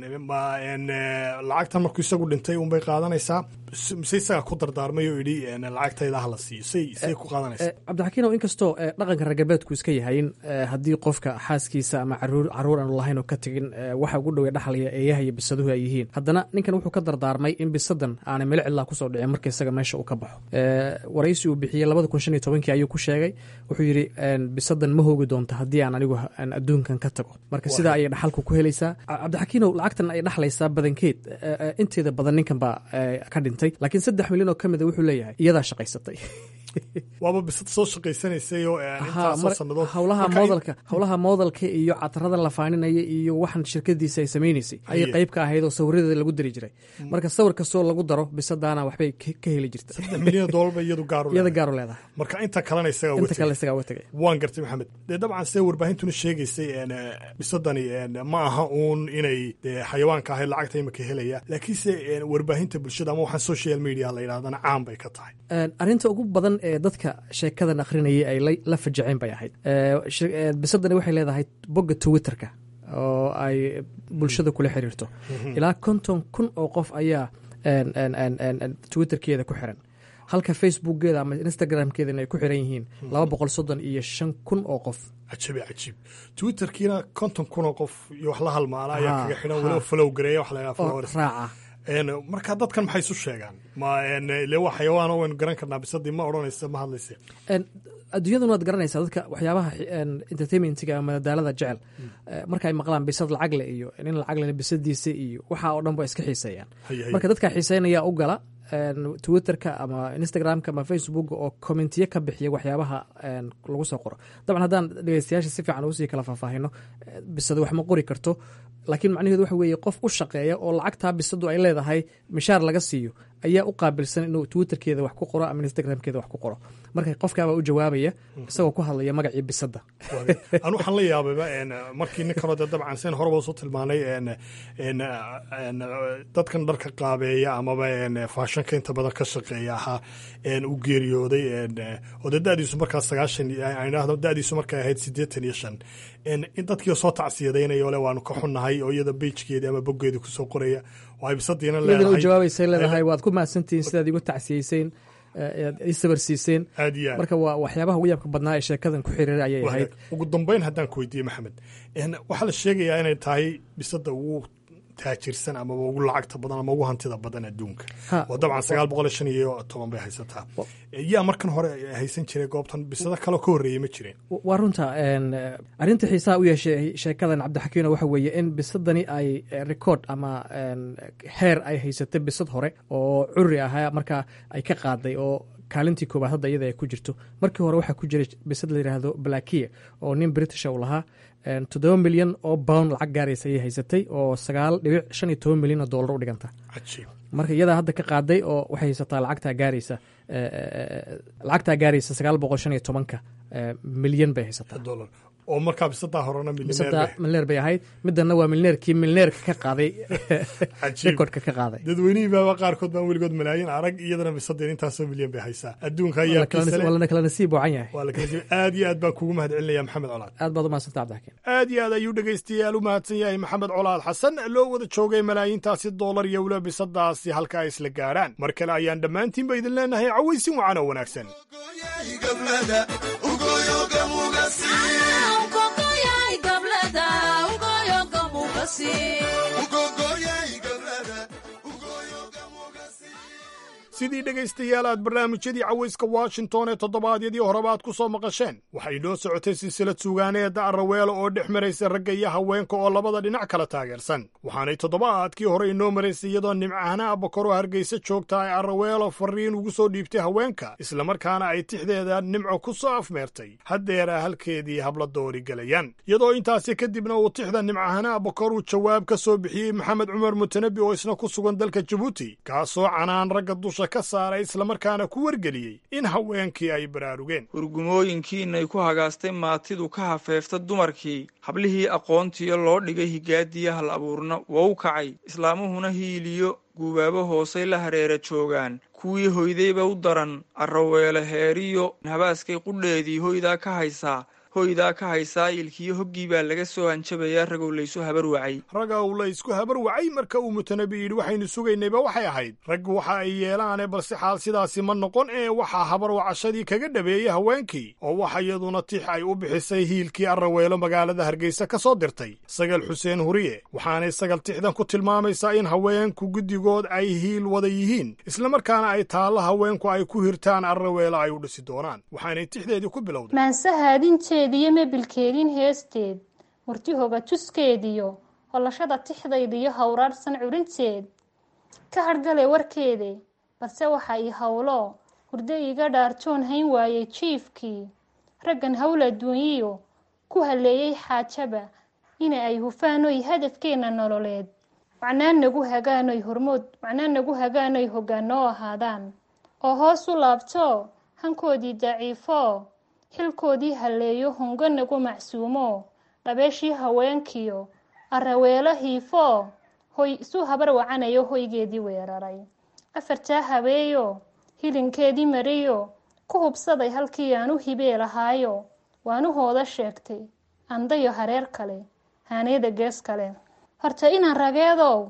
lacagtan markuu isagu dhintay unbay qaadanaysaa mise isagaa ku dardaarmay oo idhi lacagtayda hala siiyo say say ku qaadanaysaa cabdixakiinow inkastoo dhaqanka ragabeedku iska yahayn haddii qofka xaaskiisa ama caruur caruur aanu lahayn oo ka tegin waxa ugu dhowey dhaxlaya eeyaha iyo bisaduhu ay yihiin haddana ninkan wuxuu ka dardaarmay in bisadan aanay melo cidlaa kusoo dhicin marka isaga meesha uu ka baxo waraysi uu bixiyey labada kun shan iyo tobankii ayuu ku sheegay wuxuu yidhi bisadan ma hoogi doonto haddii aan anigu adduunkan ka tago marka sidaa ayay dhaxalku ku helaysaa cabdixakiinow lacagtan ay dhaxlaysaa badankeed inteeda badan ninkan baa ka dhintay laakiin saddex milyan oo ka mida wuxuu leeyahay iyadaa shaqaysatay waaba bisad soo shaqaysanaysay oo intaasoo sannadood howlaha moodalka howlaha moodalka iyo catarada la faaninaya iyo waxan shirkadiisa ay samaynaysay ayay qayb ka ahayd oo sawiradeeda lagu dari jiray marka sawir kastoo lagu daro bisadaana waxbay ka heli jirta saddex milyan oo dollar ba iyadu gaaru iyada gaaru leedahay marka inta kalena isagaa inta kale isagaa uga tegay waan gartay maxamed dee dabcan see warbaahintuna sheegaysay bisadani ma aha uun inay dee xayawaanka ahayd lacagta imika helaya laakiinse warbaahinta bulshada ama waxaan social media la yidhahdana caan bay ka tahay arrinta ugu badan ee dadka sheekadan akhrinayay ay la fajaceen bay ahayd bisadani waxay leedahay bogga twitterka oo ay bulshada kula xiriirto ilaa konton kun oo qof ayaa twitterkeeda ku xiran halka facebookgeeda ama instagramkeeda ay ku xiran yihiin laba boqol soddon iyo shan kun oo qof cajiib cajiib twitterkiina konton kun oo qof iyo wax la halmaana ayaa kaga xidhan weliba follow gareeya wax la followers raaca marka dadkan maxay isu sheegaan ma ile waa xayawaan waynu garan karnaa bisadii ma odhanaysa ma hadlaysa adduunyaduna waad garanaysaa dadka waxyaabaha entertainmentiga ama madadaalada jecel marka ay maqlaan bisad lacagle iyo nin lacagle bisadiisa iyo waxa oo dhan ba iska xiiseeyaan marka dadka xiiseynaya u gala twitterka ama instagramka ama facebook oo commentiyo ka bixiya waxyaabaha lagu soo qoro dabcan haddaan dhegeystayaasha si fiican usii kala faahfaahino bisado wax ma qori karto laakiin macnaheedu waxa weeye qof u shaqeeya oo lacagtaa bisadu ay leedahay mishaar laga siiyo ayaa u qaabilsan inuu twitterkeeda wax ku qoro ama instagramkeeda wax ku qoro marka qofkaabaa u jawaabaya isagoo ku hadlaya magacii bisada an waxaan la yaabayba markii ninkanoo de dabcan sen horeba usoo tilmaanay dadkan dharka qaabeeya amaba faashanka inta badan ka shaqeeya ahaa u geeriyooday oo de dadiisu markaa sagaashan idhaahdo dadiisu markay ahayd siddeetan iyo shan in dadkii soo tacsiyadaynaya ole waanu ka xunnahay oo iyada bejkeedi ama boggeedi kusoo qoraya oo ay bisadiina iyadana u jawaabaysay leedahay waad ku mahadsantihiin sidaad igu tacsiyeyseen i sabarsiiseen aad iyo aad marka waa waxyaabaha ugu yaabka badnaa ee sheekadan ku xiriiray ayay ahayd ugu dambeyn haddaan ku weydiiye maxamed waxaa la sheegayaa inay tahay bisada ugu taajirsan amaba ugu lacagta badan ama ugu hantida badan adduunka oo dabcan sagaal boqol iyo shan iyo toban bay haysataa yaa markan hore haysan jiray goobtan bisado kaloo ka horreeyey ma jireen waa runta arrinta xiisaha u yeeshay sheekadan cabdixakiino waxa weeye in bisadani ay record ama heer ay haysatay bisad hore oo curi ahaa markaa ay ka qaaday oo kaalintii koobaad hadda iyada ay ku jirto markii hore waxaa ku jiray bisad la yidhaahdo blakia oo nin britisha uu lahaa toddoba milyan oo bound lacag gaaraysa ayay haysatay oo sagaal dhibic shan iyo toban milyan oo dollar u dhiganta marka iyadaa hadda ka qaaday oo waxay haysataa lacagtaa gaaraysa lacagtaa gaaraysa sagaal boqol shan iyo tobanka milyan bay haysataa oo markaa bisadaa horena bisada milneer bay ahayd midana waa milneerkii milneerka ka qaaday rekordka ka qaaday dadweynihii baaba qaarkood baan weligood malaayin arag iyadana bisadeen intaasoo milyan bay haysaa adduunka ayaa waa lana kala nasiib wacan yahay waa la kala nasiib aad iyo aad baan kugu mahad celinaya maxamed colaad aad baad u mahadsanta cabdixakiin aad iyo aad ayuu dhegaystayaal u mahadsan yahay maxamed colaad xasan loo wada joogay malaayiintaasi doolar iyo weliba bisadaasi halka ay isla gaarhaan mar kale ayaan dhammaantiinba idin leenahay cawaysin wacan oo wanaagsan sidii dhegaystayaal aad barnaamijyadii cawayska washington ee toddobaadyadii horeba aad ku soo maqasheen waxay noo socotay silsilad suugaaneeda arraweelo oo dhex maraysa ragga iyo haweenka oo labada dhinac kala taageersan waxaanay toddobaadkii hore inoo maraysay iyadoo nimcahana abakoro hargeysa joogta ay arraweelo fariin ugu soo dhiibtay haweenka islamarkaana ay tixdeeda nimco ku soo afmeertay haddeera halkeedii habla doori galayaan iyadoo intaasi kadibna uu tixda nimcahana abakor uu jawaab ka soo bixiyey maxamed cumar mutanabi oo isna ku sugan dalka jabuuti kaasoo canaan ragga dusha ka saaray islamarkaana ku wargeliyey in haweenkii ay baraarugeen hurgumooyinkiinay ku hagaastay maatidu ka hafeefta dumarkii hablihii aqoontiyo loo dhigay higaadiya hal abuurna wou kacay islaamuhuna hiiliyo guubaabo hoosay la hareera joogaan kuwii hoydayba u daran arraweele heeriyo habaaskay qudheedii hoydaa ka haysaa hoydaa ka haysaa ilkiyo hoggii baa laga soo hanjabayaa ragow laysu habar wacay ragga uu la ysku habar wacay marka uu mutanabi yidhi waxaynu sugaynayba waxay ahayd raggu waxa ay yeelaane balse xaal sidaasi ma noqon ee waxaa habar wacashadii kaga dhabeeyey haweenkii oo waxa iyaduna tix ay u bixisay hiilkii arraweelo magaalada hargeysa ka soo dirtay sagal xuseen huriye waxaanay sagal tixdan ku tilmaamaysaa in haweenku guddigood ay hiil wada yihiin islamarkaana ay taallo haweenku ay ku hirtaan arraweelo ay u dhisi doonaan waxaanay tixdeedii ku bilowday iyo mebilkeedin heesteed murtihoga tuskeediyo hollashada tixdaydiyo hawraarsan curinteed ka hadhgale warkeede balse waxa ii howlo hurdo iiga dhaartoon hayn waayey jiifkii raggan howl adduunyiyo ku halleeyey xaajaba ina ay hufaanoy hadafkeenna nololeed macnaa nagu hagaanoy hormood macnaa nagu hagaanoy hoggaanoo ahaadaan oo hoos u laabto hankoodii daciifo xilkoodii halleeyo hungo nagu macsuumo dhabeeshii haweenkiyo arraweelo hiifo hoy isu habar wacanayo hoygeedii weeraray afartaa habeeyo hilinkeedii mariyo ku hubsaday halkii aan u hibee lahaayo waanu hooda sheegtay andayo hareer kale haaneeda gees kale horta inaan rageedow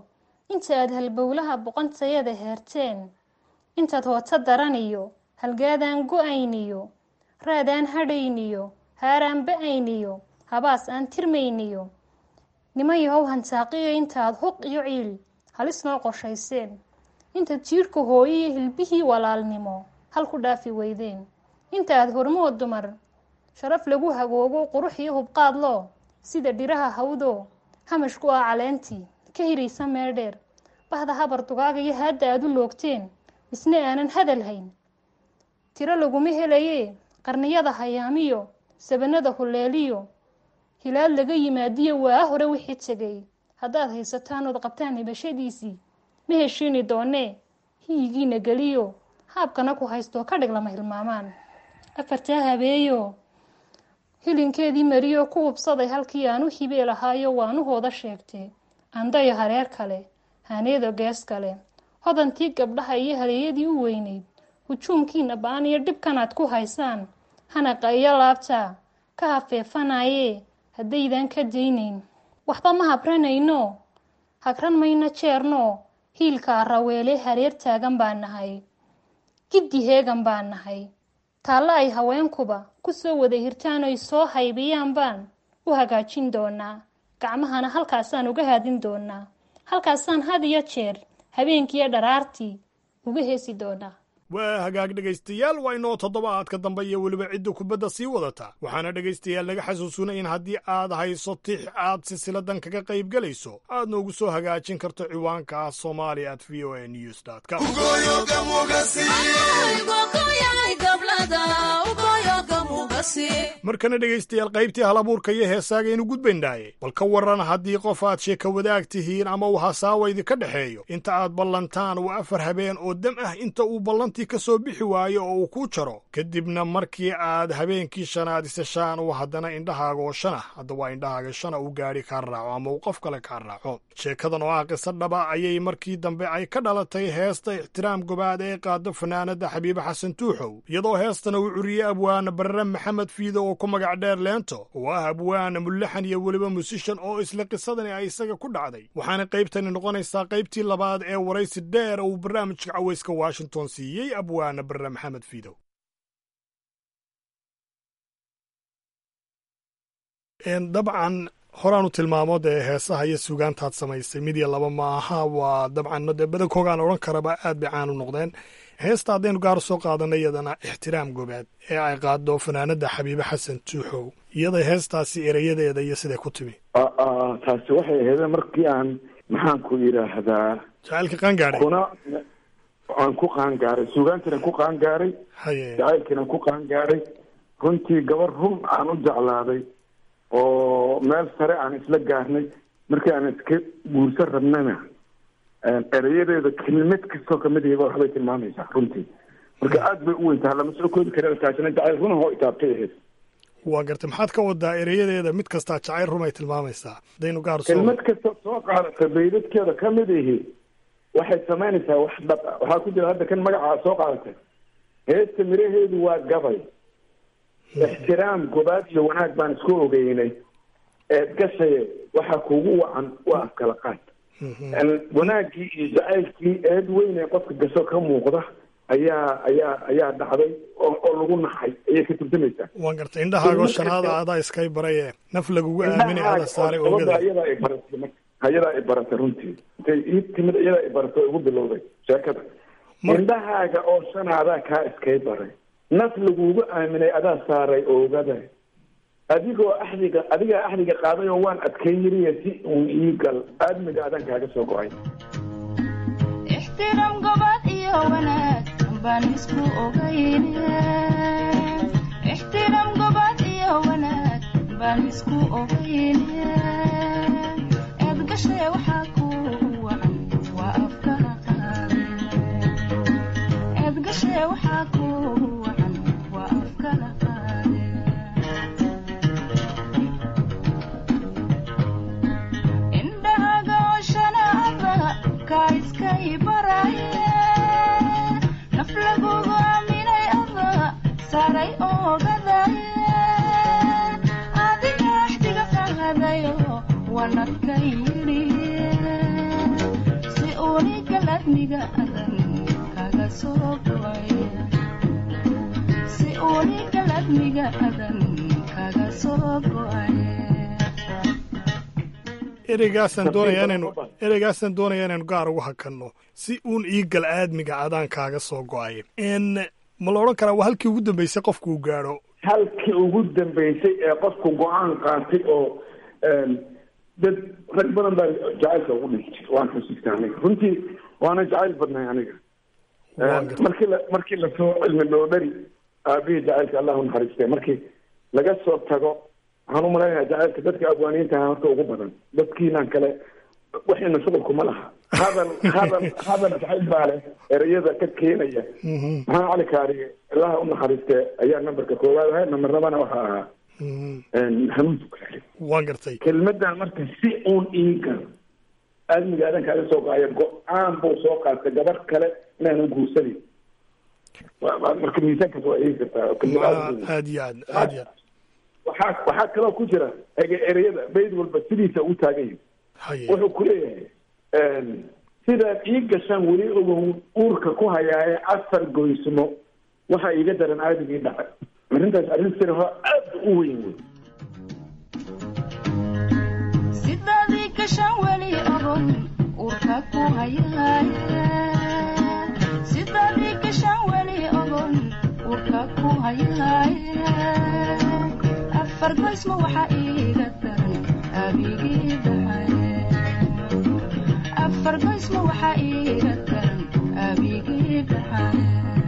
inta aad halbowlaha boqontayada heerteen intaad hooto daraniyo halgaadaan go-ayniyo raadaan hadhayniyo haaraan ba-ayniyo habaas aan tirmayniyo niman yahow hantaaqiyo intaad huq iyo ciil halis noo qorshayseen intaad jiirhka hooyo iyo hilbihii walaalnimo hal ku dhaafi weydeen inta aad hormood dumar sharaf lagu hagoogo qurux iyo hubqaad loo sida dhiraha hawdo hamash ku ah caleentii ka hiraysa meel dheer bahda habar dugaaga iyo haadda aad u loogteen isna aanan hadal hayn tiro laguma helayee qarniyada hayaamiyo sabanada huleeliyo hilaad laga yimaadiyo waa hore wixii tegay haddaad haysataan ood qabtaan hibashadiisii ma heshiini doonee hiyigiina geliyo haabkana ku haystoo ka dhig lama hilmaamaan afartaa habeeyo hilinkeedii mariyo ku hubsaday halkii aan u hibee lahaayo waanahooda sheegtee andayo hareer kale haaneedo gees kale hodantii gabdhaha iyo haleeyadii u weyneyd hujuumkiina ba-an iyo dhibkanaad ku haysaan hanaqa iyo laabta ka hafeefanayee haddaydan ka daynayn waxba ma habranayno hagran mayno jeerno hiilkaa raweele hareer taagan baa nahay giddi heegan baa nahay taallo ay haweenkuba ku soo wada hirtaan oy soo haybiyaan baan u hagaajin doonaa gacmahana halkaasaan uga haadin doonaa halkaasaan had iyo jeer habeenkiiyo dharaartii uga heesi doonaa waa hagaag dhegaystayaal waa inoo toddobaadka dambe iyo weliba cidda kubadda sii wadata waxaana dhegaystayaal laga xasuusunay in haddii aad hayso tix aad silsiladan kaga qayb gelayso aad noogu soo hagaajin karto ciwaanka ah somali at v o a news com markana dhegaystayaal qaybtii halabuurka iyo heesaagaynu gudbaynaaye bal ka waran haddii qof aad sheeka wadaag tihiin ama uu hasaawa idinka dhexeeyo inta aad ballantaan waa afar habeen oo dam ah inta uu ballantii ka soo bixi waayo oo uu kuu jaro kadibna markii aad habeenkii shanaad iseshaan uu haddana indhahaaga oo shan ah hadda waa indhahaaga shana uu gaadhi kaa raaco ama uu qof kale kaa raaco sheekadan oo ah qiso dhaba ayay markii dambe ay ka dhalatay heesta ixtiraam gobaad ee qaado fanaanada xabiibe xasan tuuxow iyadoo heestana uu curiyey abwaana barre maxamed fiido oo ku magac dheer leento oo ah abwaana mullaxan iyo weliba musishan oo isla qisadani ay isaga ku dhacday waxaana qaybtani noqonaysaa qaybtii labaad ee waraysi dheer uu barnaamijka cawayska washington siiyey abwaana barre maxamed fiidow dabcan horaanu tilmaamo dee heesaha iyo suugaantaad samaysay mid iyo laba ma aha waa dabcan dee badankoogaan odhan karaba aad bay caan u noqdeen heesta haddaynu gaar soo qaadanay iyadana ixtiraam gobaad ee ay qaado fanaanada xabiibe xasan tuuxow iyada heestaasi erayadeeda iyo siday ku timi taasi waxay ahayd markii aan maxaan ku yidhaahdaa jacaylka qaangaaray kuna aan ku qaangaaray suugaantiina ku qaangaaray jacaylkiina ku qaangaaray runtii gabar run aan u jeclaaday oo meel sare aan isla gaarnay markii aan iska guursan rabnana erayadeeda kelmad kastoo kamid iyaga waxbay tilmaamaysaa runtii marka aad bay u weyntaha lama soo koodi kara taasina jacayl runahoo itaabtay ahayd waa gartay maxaad ka wadaa erayadeeda mid kastaa jacayl rumay tilmaamaysaa hadaynu gaar soo kelmad kasta soo qaadata baydadkeeda kamid ihi waxay samaynaysaa wax dhab ah waxaa ku jira hadda kan magacaa soo qaadatay heesta miraheedu waa gabay ixtiraam gobaad iyo wanaag baan isku ogeynay eed gashaye waxaa kugu wacan waa afkala qaad wanaaggii iyo jacaylkii eed weyn ee qofka gasho ka muuqda ayaa ayaa ayaa dhacday oo oo lagu naxay ayay ka turjumaysaa waan gartay indhahaago shanaada adaa iskay baraye naf lagugu aaminay ada saaray oogada ayadaa ay baratay marka ayadaa ay baratay runtii intay ii timid ayadaa ay baratay oo igu bilowday sheekada indhahaaga oo shanaadaa kaa iskay baray naf lagugu aaminay adaa saaray oogada adigoo axdiga adigaa axdiga qaaday oo waan adkayn yiriya si uun ii gal aadmiga adaan kaaga soo go-ay ixtiraam gobad iyo wanaag baan isku ogayne ixtiraam gobad iyo wanaag baan isku ogayne eed gashay waxaa ku wacan waa afkana qaade eed gashay waxaa ku wacan waa afkana qaade indhahaga oshanaaba kaa iskay baraye naf lagugu aaminay aba saaray oogadaye adiga axdiga qaadayo wanadka yidhiye si galadmiga adan kaga soo go'ay si uuni galadmiga adan kaga soo go'ay ereygaasaan doonayaa inaynu ereygaasaan doonayaa inaynu gaar ugu hakanno si uun iigal aadmiga adaan kaaga soo go'ay n ma la odhan karaa waa halkii ugu dambeysay qofku uu gaadho halkii ugu dambeysay ee qofku go-aan qaatay oo dad rag badan baa jacaylka ugu dhintay waan xusuustaa aniga runtii waana jacayl badnay aniga markii la markii lasoo cilmi dhoodhari aabihii jacaylka allah u naxariistay markii laga soo tago waxaan u malaynayaa jacaylka dadka afwaaniyiinta ahaa horta ugu badan dadkiinan kale waxayna shuqulkuma laha hadal hadal hadal jacayl baa leh ereyada ka keenaya maxaa cali kaariye ilaha u naxariistee ayaa nambarka koowaad ahay nambar labana waxaa ahaa hanuun tukaale waan gartay kelmadan marka si uun iigal aadmiga aadan kaaga soo go-aya go-aan buu soo qaatay gabar kale inaanu guursanin marka miisaankaas waa eegi kartaa kelmad aad iyo aad aad iyo aad waxaa waxaa kaloo ku jira ege ereyada bayd walba sidiisa u taagan yahay wuxuu ku leeyahay sidaad ii gashaan weli ogow uurka ku hayaaye afar goysmo waxaa iiga daran aadigii dhacay arrintaas arrin siraho aad u weyn wey sidaadii gashaan weli ogon uurka ku hayaaye sidaadii gashaan weli ogon uurka ku hayaaye afar goysmo waxaa iiga daran abigii dhaxaye afar goysmo waxaa iiga daran abigii dhaxaye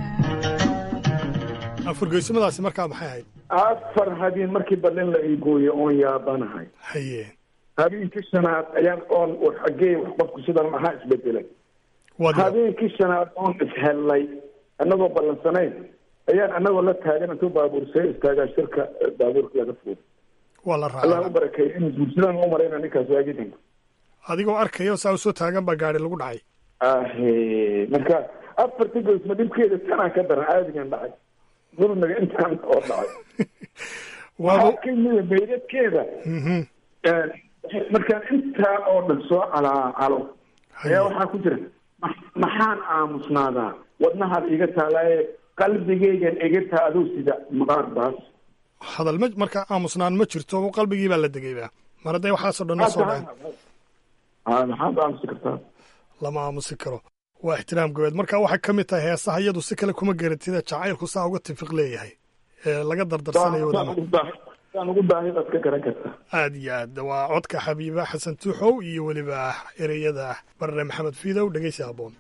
afar goysmadaasi markaa maxay ahayd afar habeen markii badin la ii gooyo oon yaabanahay haye habeenkii shanaad ayaan oon xagee wax qofku sidan maxaa isbedelay Wad- habeenkii shanaad oon ishellay annagoo ballansanayn ayaan annagoo la taagan intuu baabuur see istaagaa shirka eh, baabuurka laga fuuday waa la allah raacay u barakeeyo in guursadaan u marayna ninkaas waagidanka adigoo arkaya saa usoo taagan baa gaari lagu dhacay ahe marka afartii goysma dhibkeeda tanaa ka daran aadigan dhacay dulmiga intaan oo dhacay waxaa ka yimid baydadkeeda markaan intaa oo dhan soo calaacalo ayaa waxaa ku jira "Ma- maxaan aamusnaadaa wadnahaad iga taalaaye qalbigaygan iga taaduu sida maqaar baas hadal ma markaa aamusnaan ma jirto qalbigii baa la degayba mar hadday waxaasoo dhan na soo dhaceen Ah, maxaad aamusi kartaa lama aamusi karo waa ixtiraam gobeed marka waxay ka mid tahay heesaha iyadu si kale kuma garatida jacaylku saa uga tifiq leeyahay ee laga dardarsanayo wadana saan ugu baahi baad ka garan kartaa aad iyo aad waa codka xabiiba xasan tuuxow iyo weliba ereyada barre maxamed fiidow dhegeysi habboon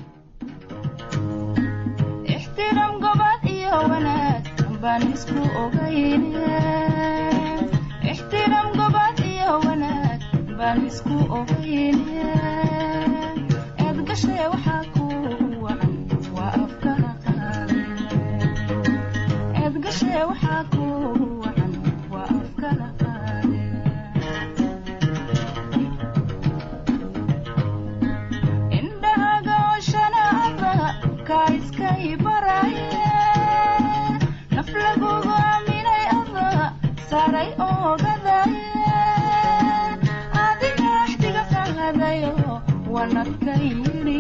ixtiraam gobad iyo wanaag baan isku ogayne ixtiraam gobad iyo wanaag baan isku ogayne eed gashay waxaa ku wacan waa afka qaade eed gashay waxaa ku wacan waa afka qaade indhahaga oshana aba ka iskay baraye naf lagugu aaminay aba saaray ogadaye adiga axdiga qaadayo wanadka yidhi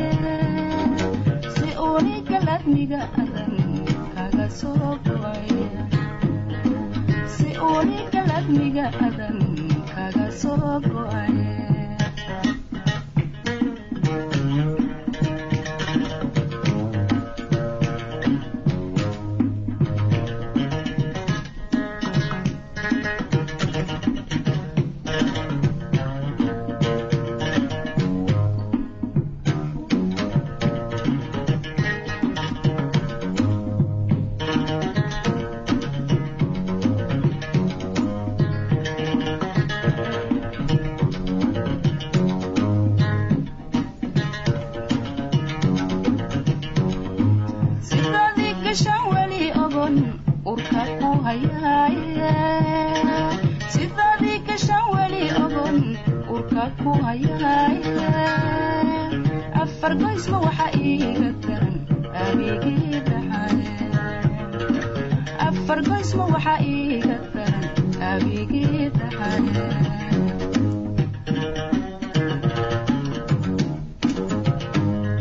si uuni galadmiga adan kaga soo go'ay si uuni galadmiga adan kaga soo go'ay sidaadii gashaan weli ogon urka ku hayaaye sidaadii gashaan weli ogon urka ku hayaaye afar goysma waxaa iiga daran abigii dhaxaye afar goysma waxaa iiga daran abigii dhaxaye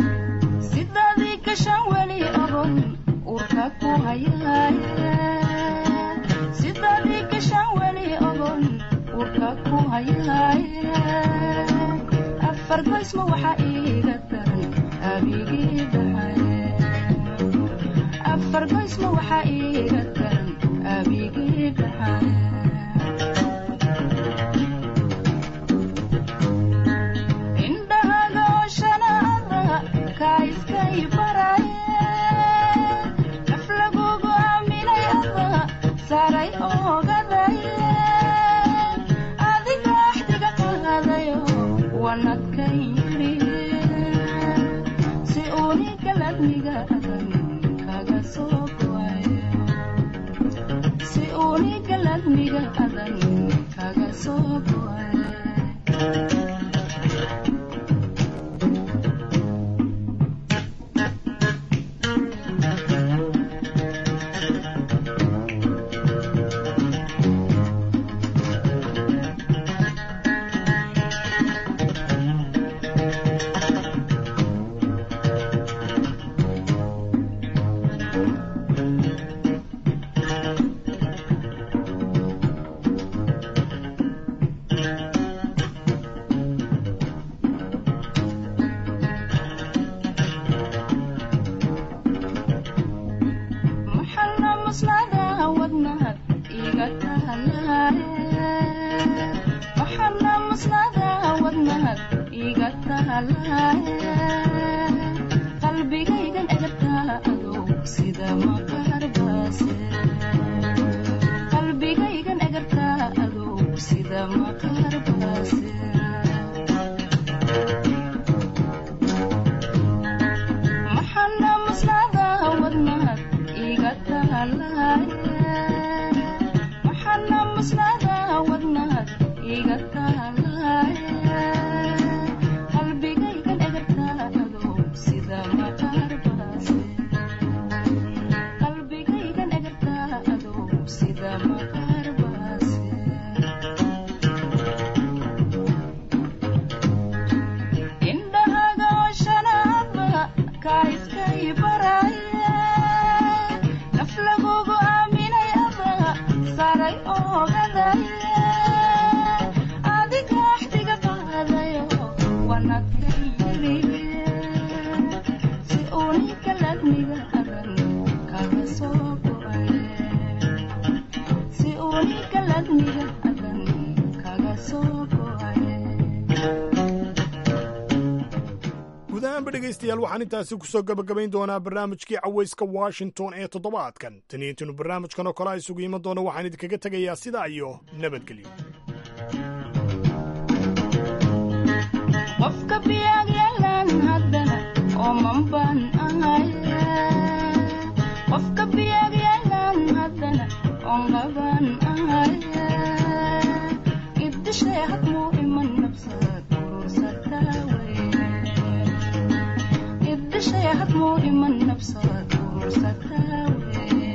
afar goysma waxaa iiga daran abigii dhaxaye afar goysma waxaa iiga daran abigii dhaxaye indhahaga oo shanaada kaa iskay baraye naf lagugu aaminay ada saaray oogadaye adiga axdiga qaadayo wanadkan yidhi si uuni galadniga adan kaga soo go'ayo si uuni galadniga adan kaga soo go'ayo maxalla maslada wadnahad iga tahalaaye maxalla maslada wadnahad iga tahalaaye qalbigaygan egartaa adow sida maqarbaase qalbigaygan egartaa adow sida maqarbaase maxalla maslada wadnahad iga tahalaaye maxalla maslada wadnahad iga tahalaaye qalbigaygan egartaa adow sida maqarbaase qalbigaygan egartaa adow sida maqarbaase indhahaga oo shanaaba kaa iskay baraye naf lagugu aaminay ada saaray oogadaye adiga axdiga qaadayo wanadkan yidhi si uuni galadniga adan kaga soo go'aye si uuni galadniga adan kaga soo go'aye guud ahaanba dhegaystayaal waxaan intaasi ku soo gebagabayn doonaa barnaamijkii cawayska washington ee toddobaadkan tan iyo intaynu barnaamijkan oo kale a isugu iman doono waxaan idinkaga tegayaa sidaa iyo nabadgelyo qofka biyaag yeelan haddana ooman baan ahaye qofka biyaag yeelan haddana oonqabaan ahaye iddishay hadmuu iman nabsad urursataa weye iddishay hadmuu iman nabsad urursataa weye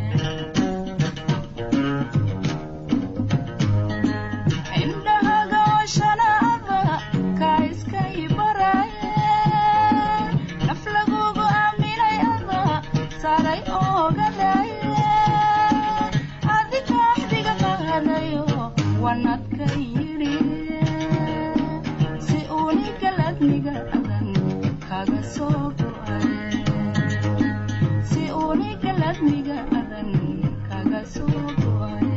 indhahaga oo shanaaba kaa iskay baraye naf lagugu aaminay ada saaray oogadaye adiga axdiga qaadayo wanadkan yidhi si uuni galadniga adan kaga soo go'aye si uuni galadniga adan kaga soo go'aye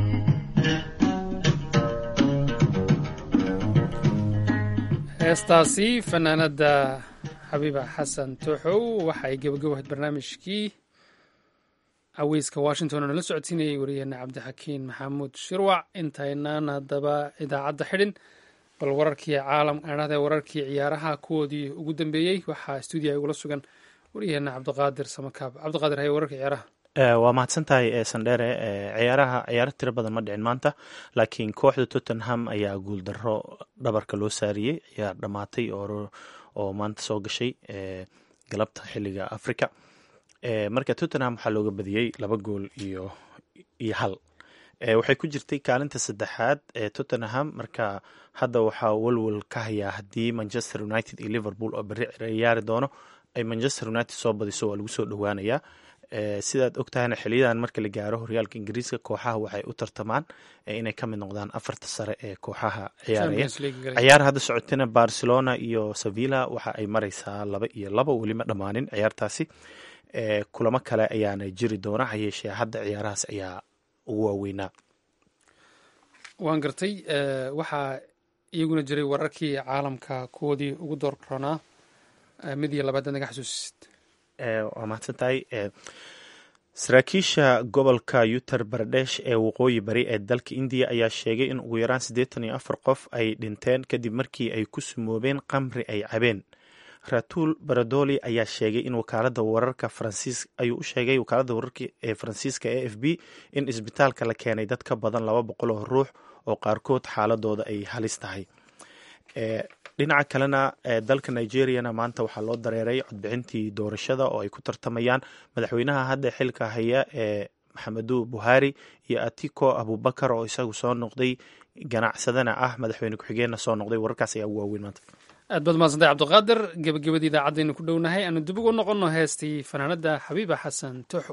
heestaasi fanaanada xabiiba xasan tooxow waxay gebagabahayd barnaamijkii caweyska washington oo nala socodsiinayay wariyaheena cabdixakiin maxamuud shirwac intaynaan haddaba idaacadda xidhin bal wararkii caalam adhahde wararkii ciyaaraha kuwoodii ugu dambeeyey waxaa stuudiya igula sugan wariyaheena cabdiqaadir samakaab cabdiqaadir haye wararka ciyaaraha waa mahadsan tahay sandhere ciyaaraha ciyaaro tiro badan ma dhicin maanta laakiin kooxda tottenham ayaa guuldaro dhabarka loo saariyey ciyaar dhammaatay oo maanta soo gashay galabta xiliga africa marka tottenham waxaa looga badiyey laba gool iyo iyo hal waxay ku jirtay kaalinta saddexaad ee tottenham marka hadda waxaa walwal ka hayaa haddii manchester united iyo liverpool oo beri ciyaari doono ay manchester united soo badiso waa lagu soo dhowaanayaa sidaad ogtahayna xiliyadan marka la gaaro horyaalka ingiriiska kooxaha waxay u tartamaan inay ka mid noqdaan afarta sare ee kooxaha ciyaaraya ciyaar hadda socotana barcelona iyo sevilla waxa ay mareysaa laba iyo laba welima dhammaanin ciyaartaasi kulamo kale ayaana jiri doona hayeeshee hadda ciyaarahaas ayaa ugu waaweynaa waan gartay waxaa iyaguna jiray wararkii caalamka kuwoodii ugu doorronaa mid iyo labaad naga xasuusisid waa mahadsan tahay saraakiisha gobolka uttar baradesh ee waqooyi bari ee dalka indiya ayaa sheegay in ugu yaraan siddeetan iyo afar qof ay dhinteen kadib markii ay ku sumoobeen qamri ay cabeen ratul baradoli ayaa sheegay in wakaalada wararka faransiis ayuu u sheegay wakaalada wararka ee faransiiska e f b in isbitaalka la keenay dad ka badan laba boqol oo ruux oo qaarkood xaaladooda ay halis tahay dhinaca kalena dalka nigeriana maanta waxaa loo dareeray codbixintii doorashada oo ay ku tartamayaan madaxweynaha hadda xilka haya ee maxamedu buhari iyo atiko abubakar oo isagu soo noqday ganacsadana ah madaxweyne ku-xigeenna soo noqday wararkaas ayaa ugu waaweyn maanta aad baad mahadsantay cabdiqaadir gebagabadii idaacadaynu ku dhownahay aanu dib ugu noqonno heestii fanaanada xabiiba xasan toxo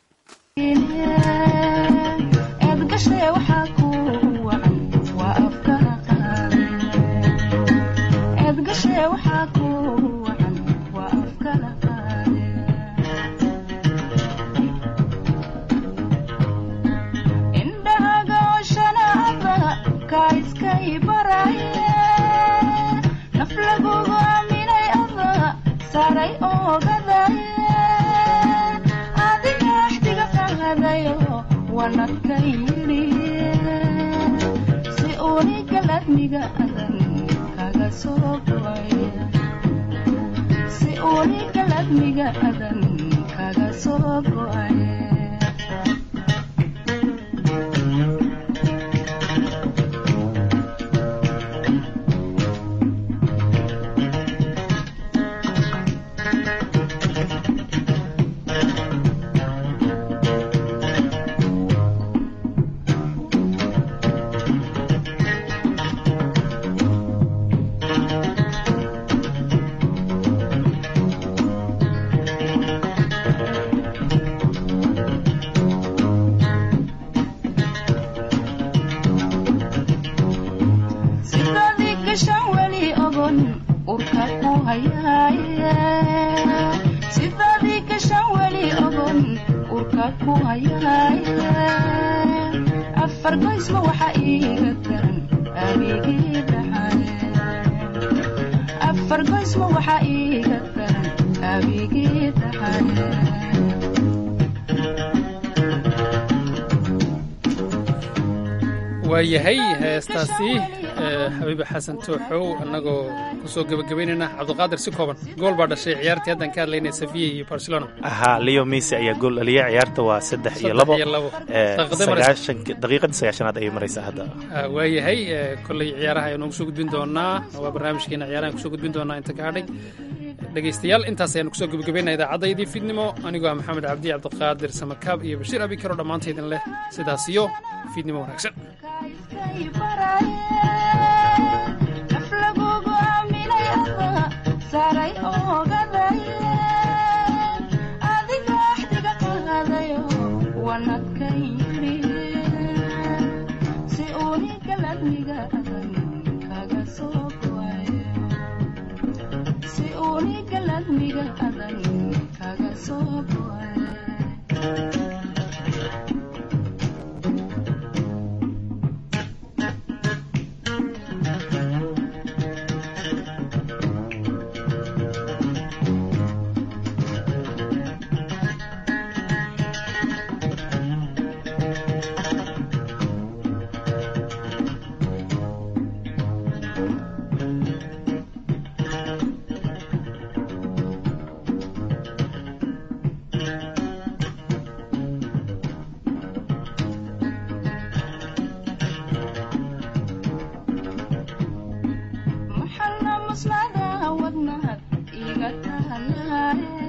waayahay heestaasi xabiiba xasan tooxow annagoo kusoo gebagabaynayna cabdiqaadir si kooban gool baa dhashay ciyaartii haddan ka hadlaynay safiya iyo barcelona ahaa leo messi ayaa gool dhaliya ciyaarta waa saddex iyo labo daqiiqadii sagaashanaad ayay maraysaa hadda waayahay kolley ciyaaraha ayaan noogu soo gudbin doonaa waa barnaamijkeena ciyaarahan kusoo gudbin doonaa inta ka hadhay dhegaystayaal intaas ayaanu kusoo gebagabaynaa idaacaddaydii fiidnimo anigoo ah maxamed cabdi cabdiqaadir samakaab iyo bashiir abikaro dhammaantaydin leh sidaas iyo fiidnimo wanaagsan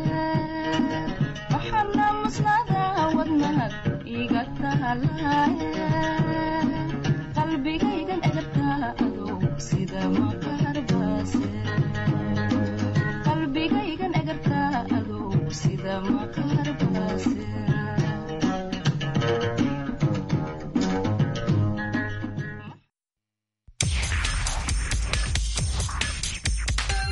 iga tahalay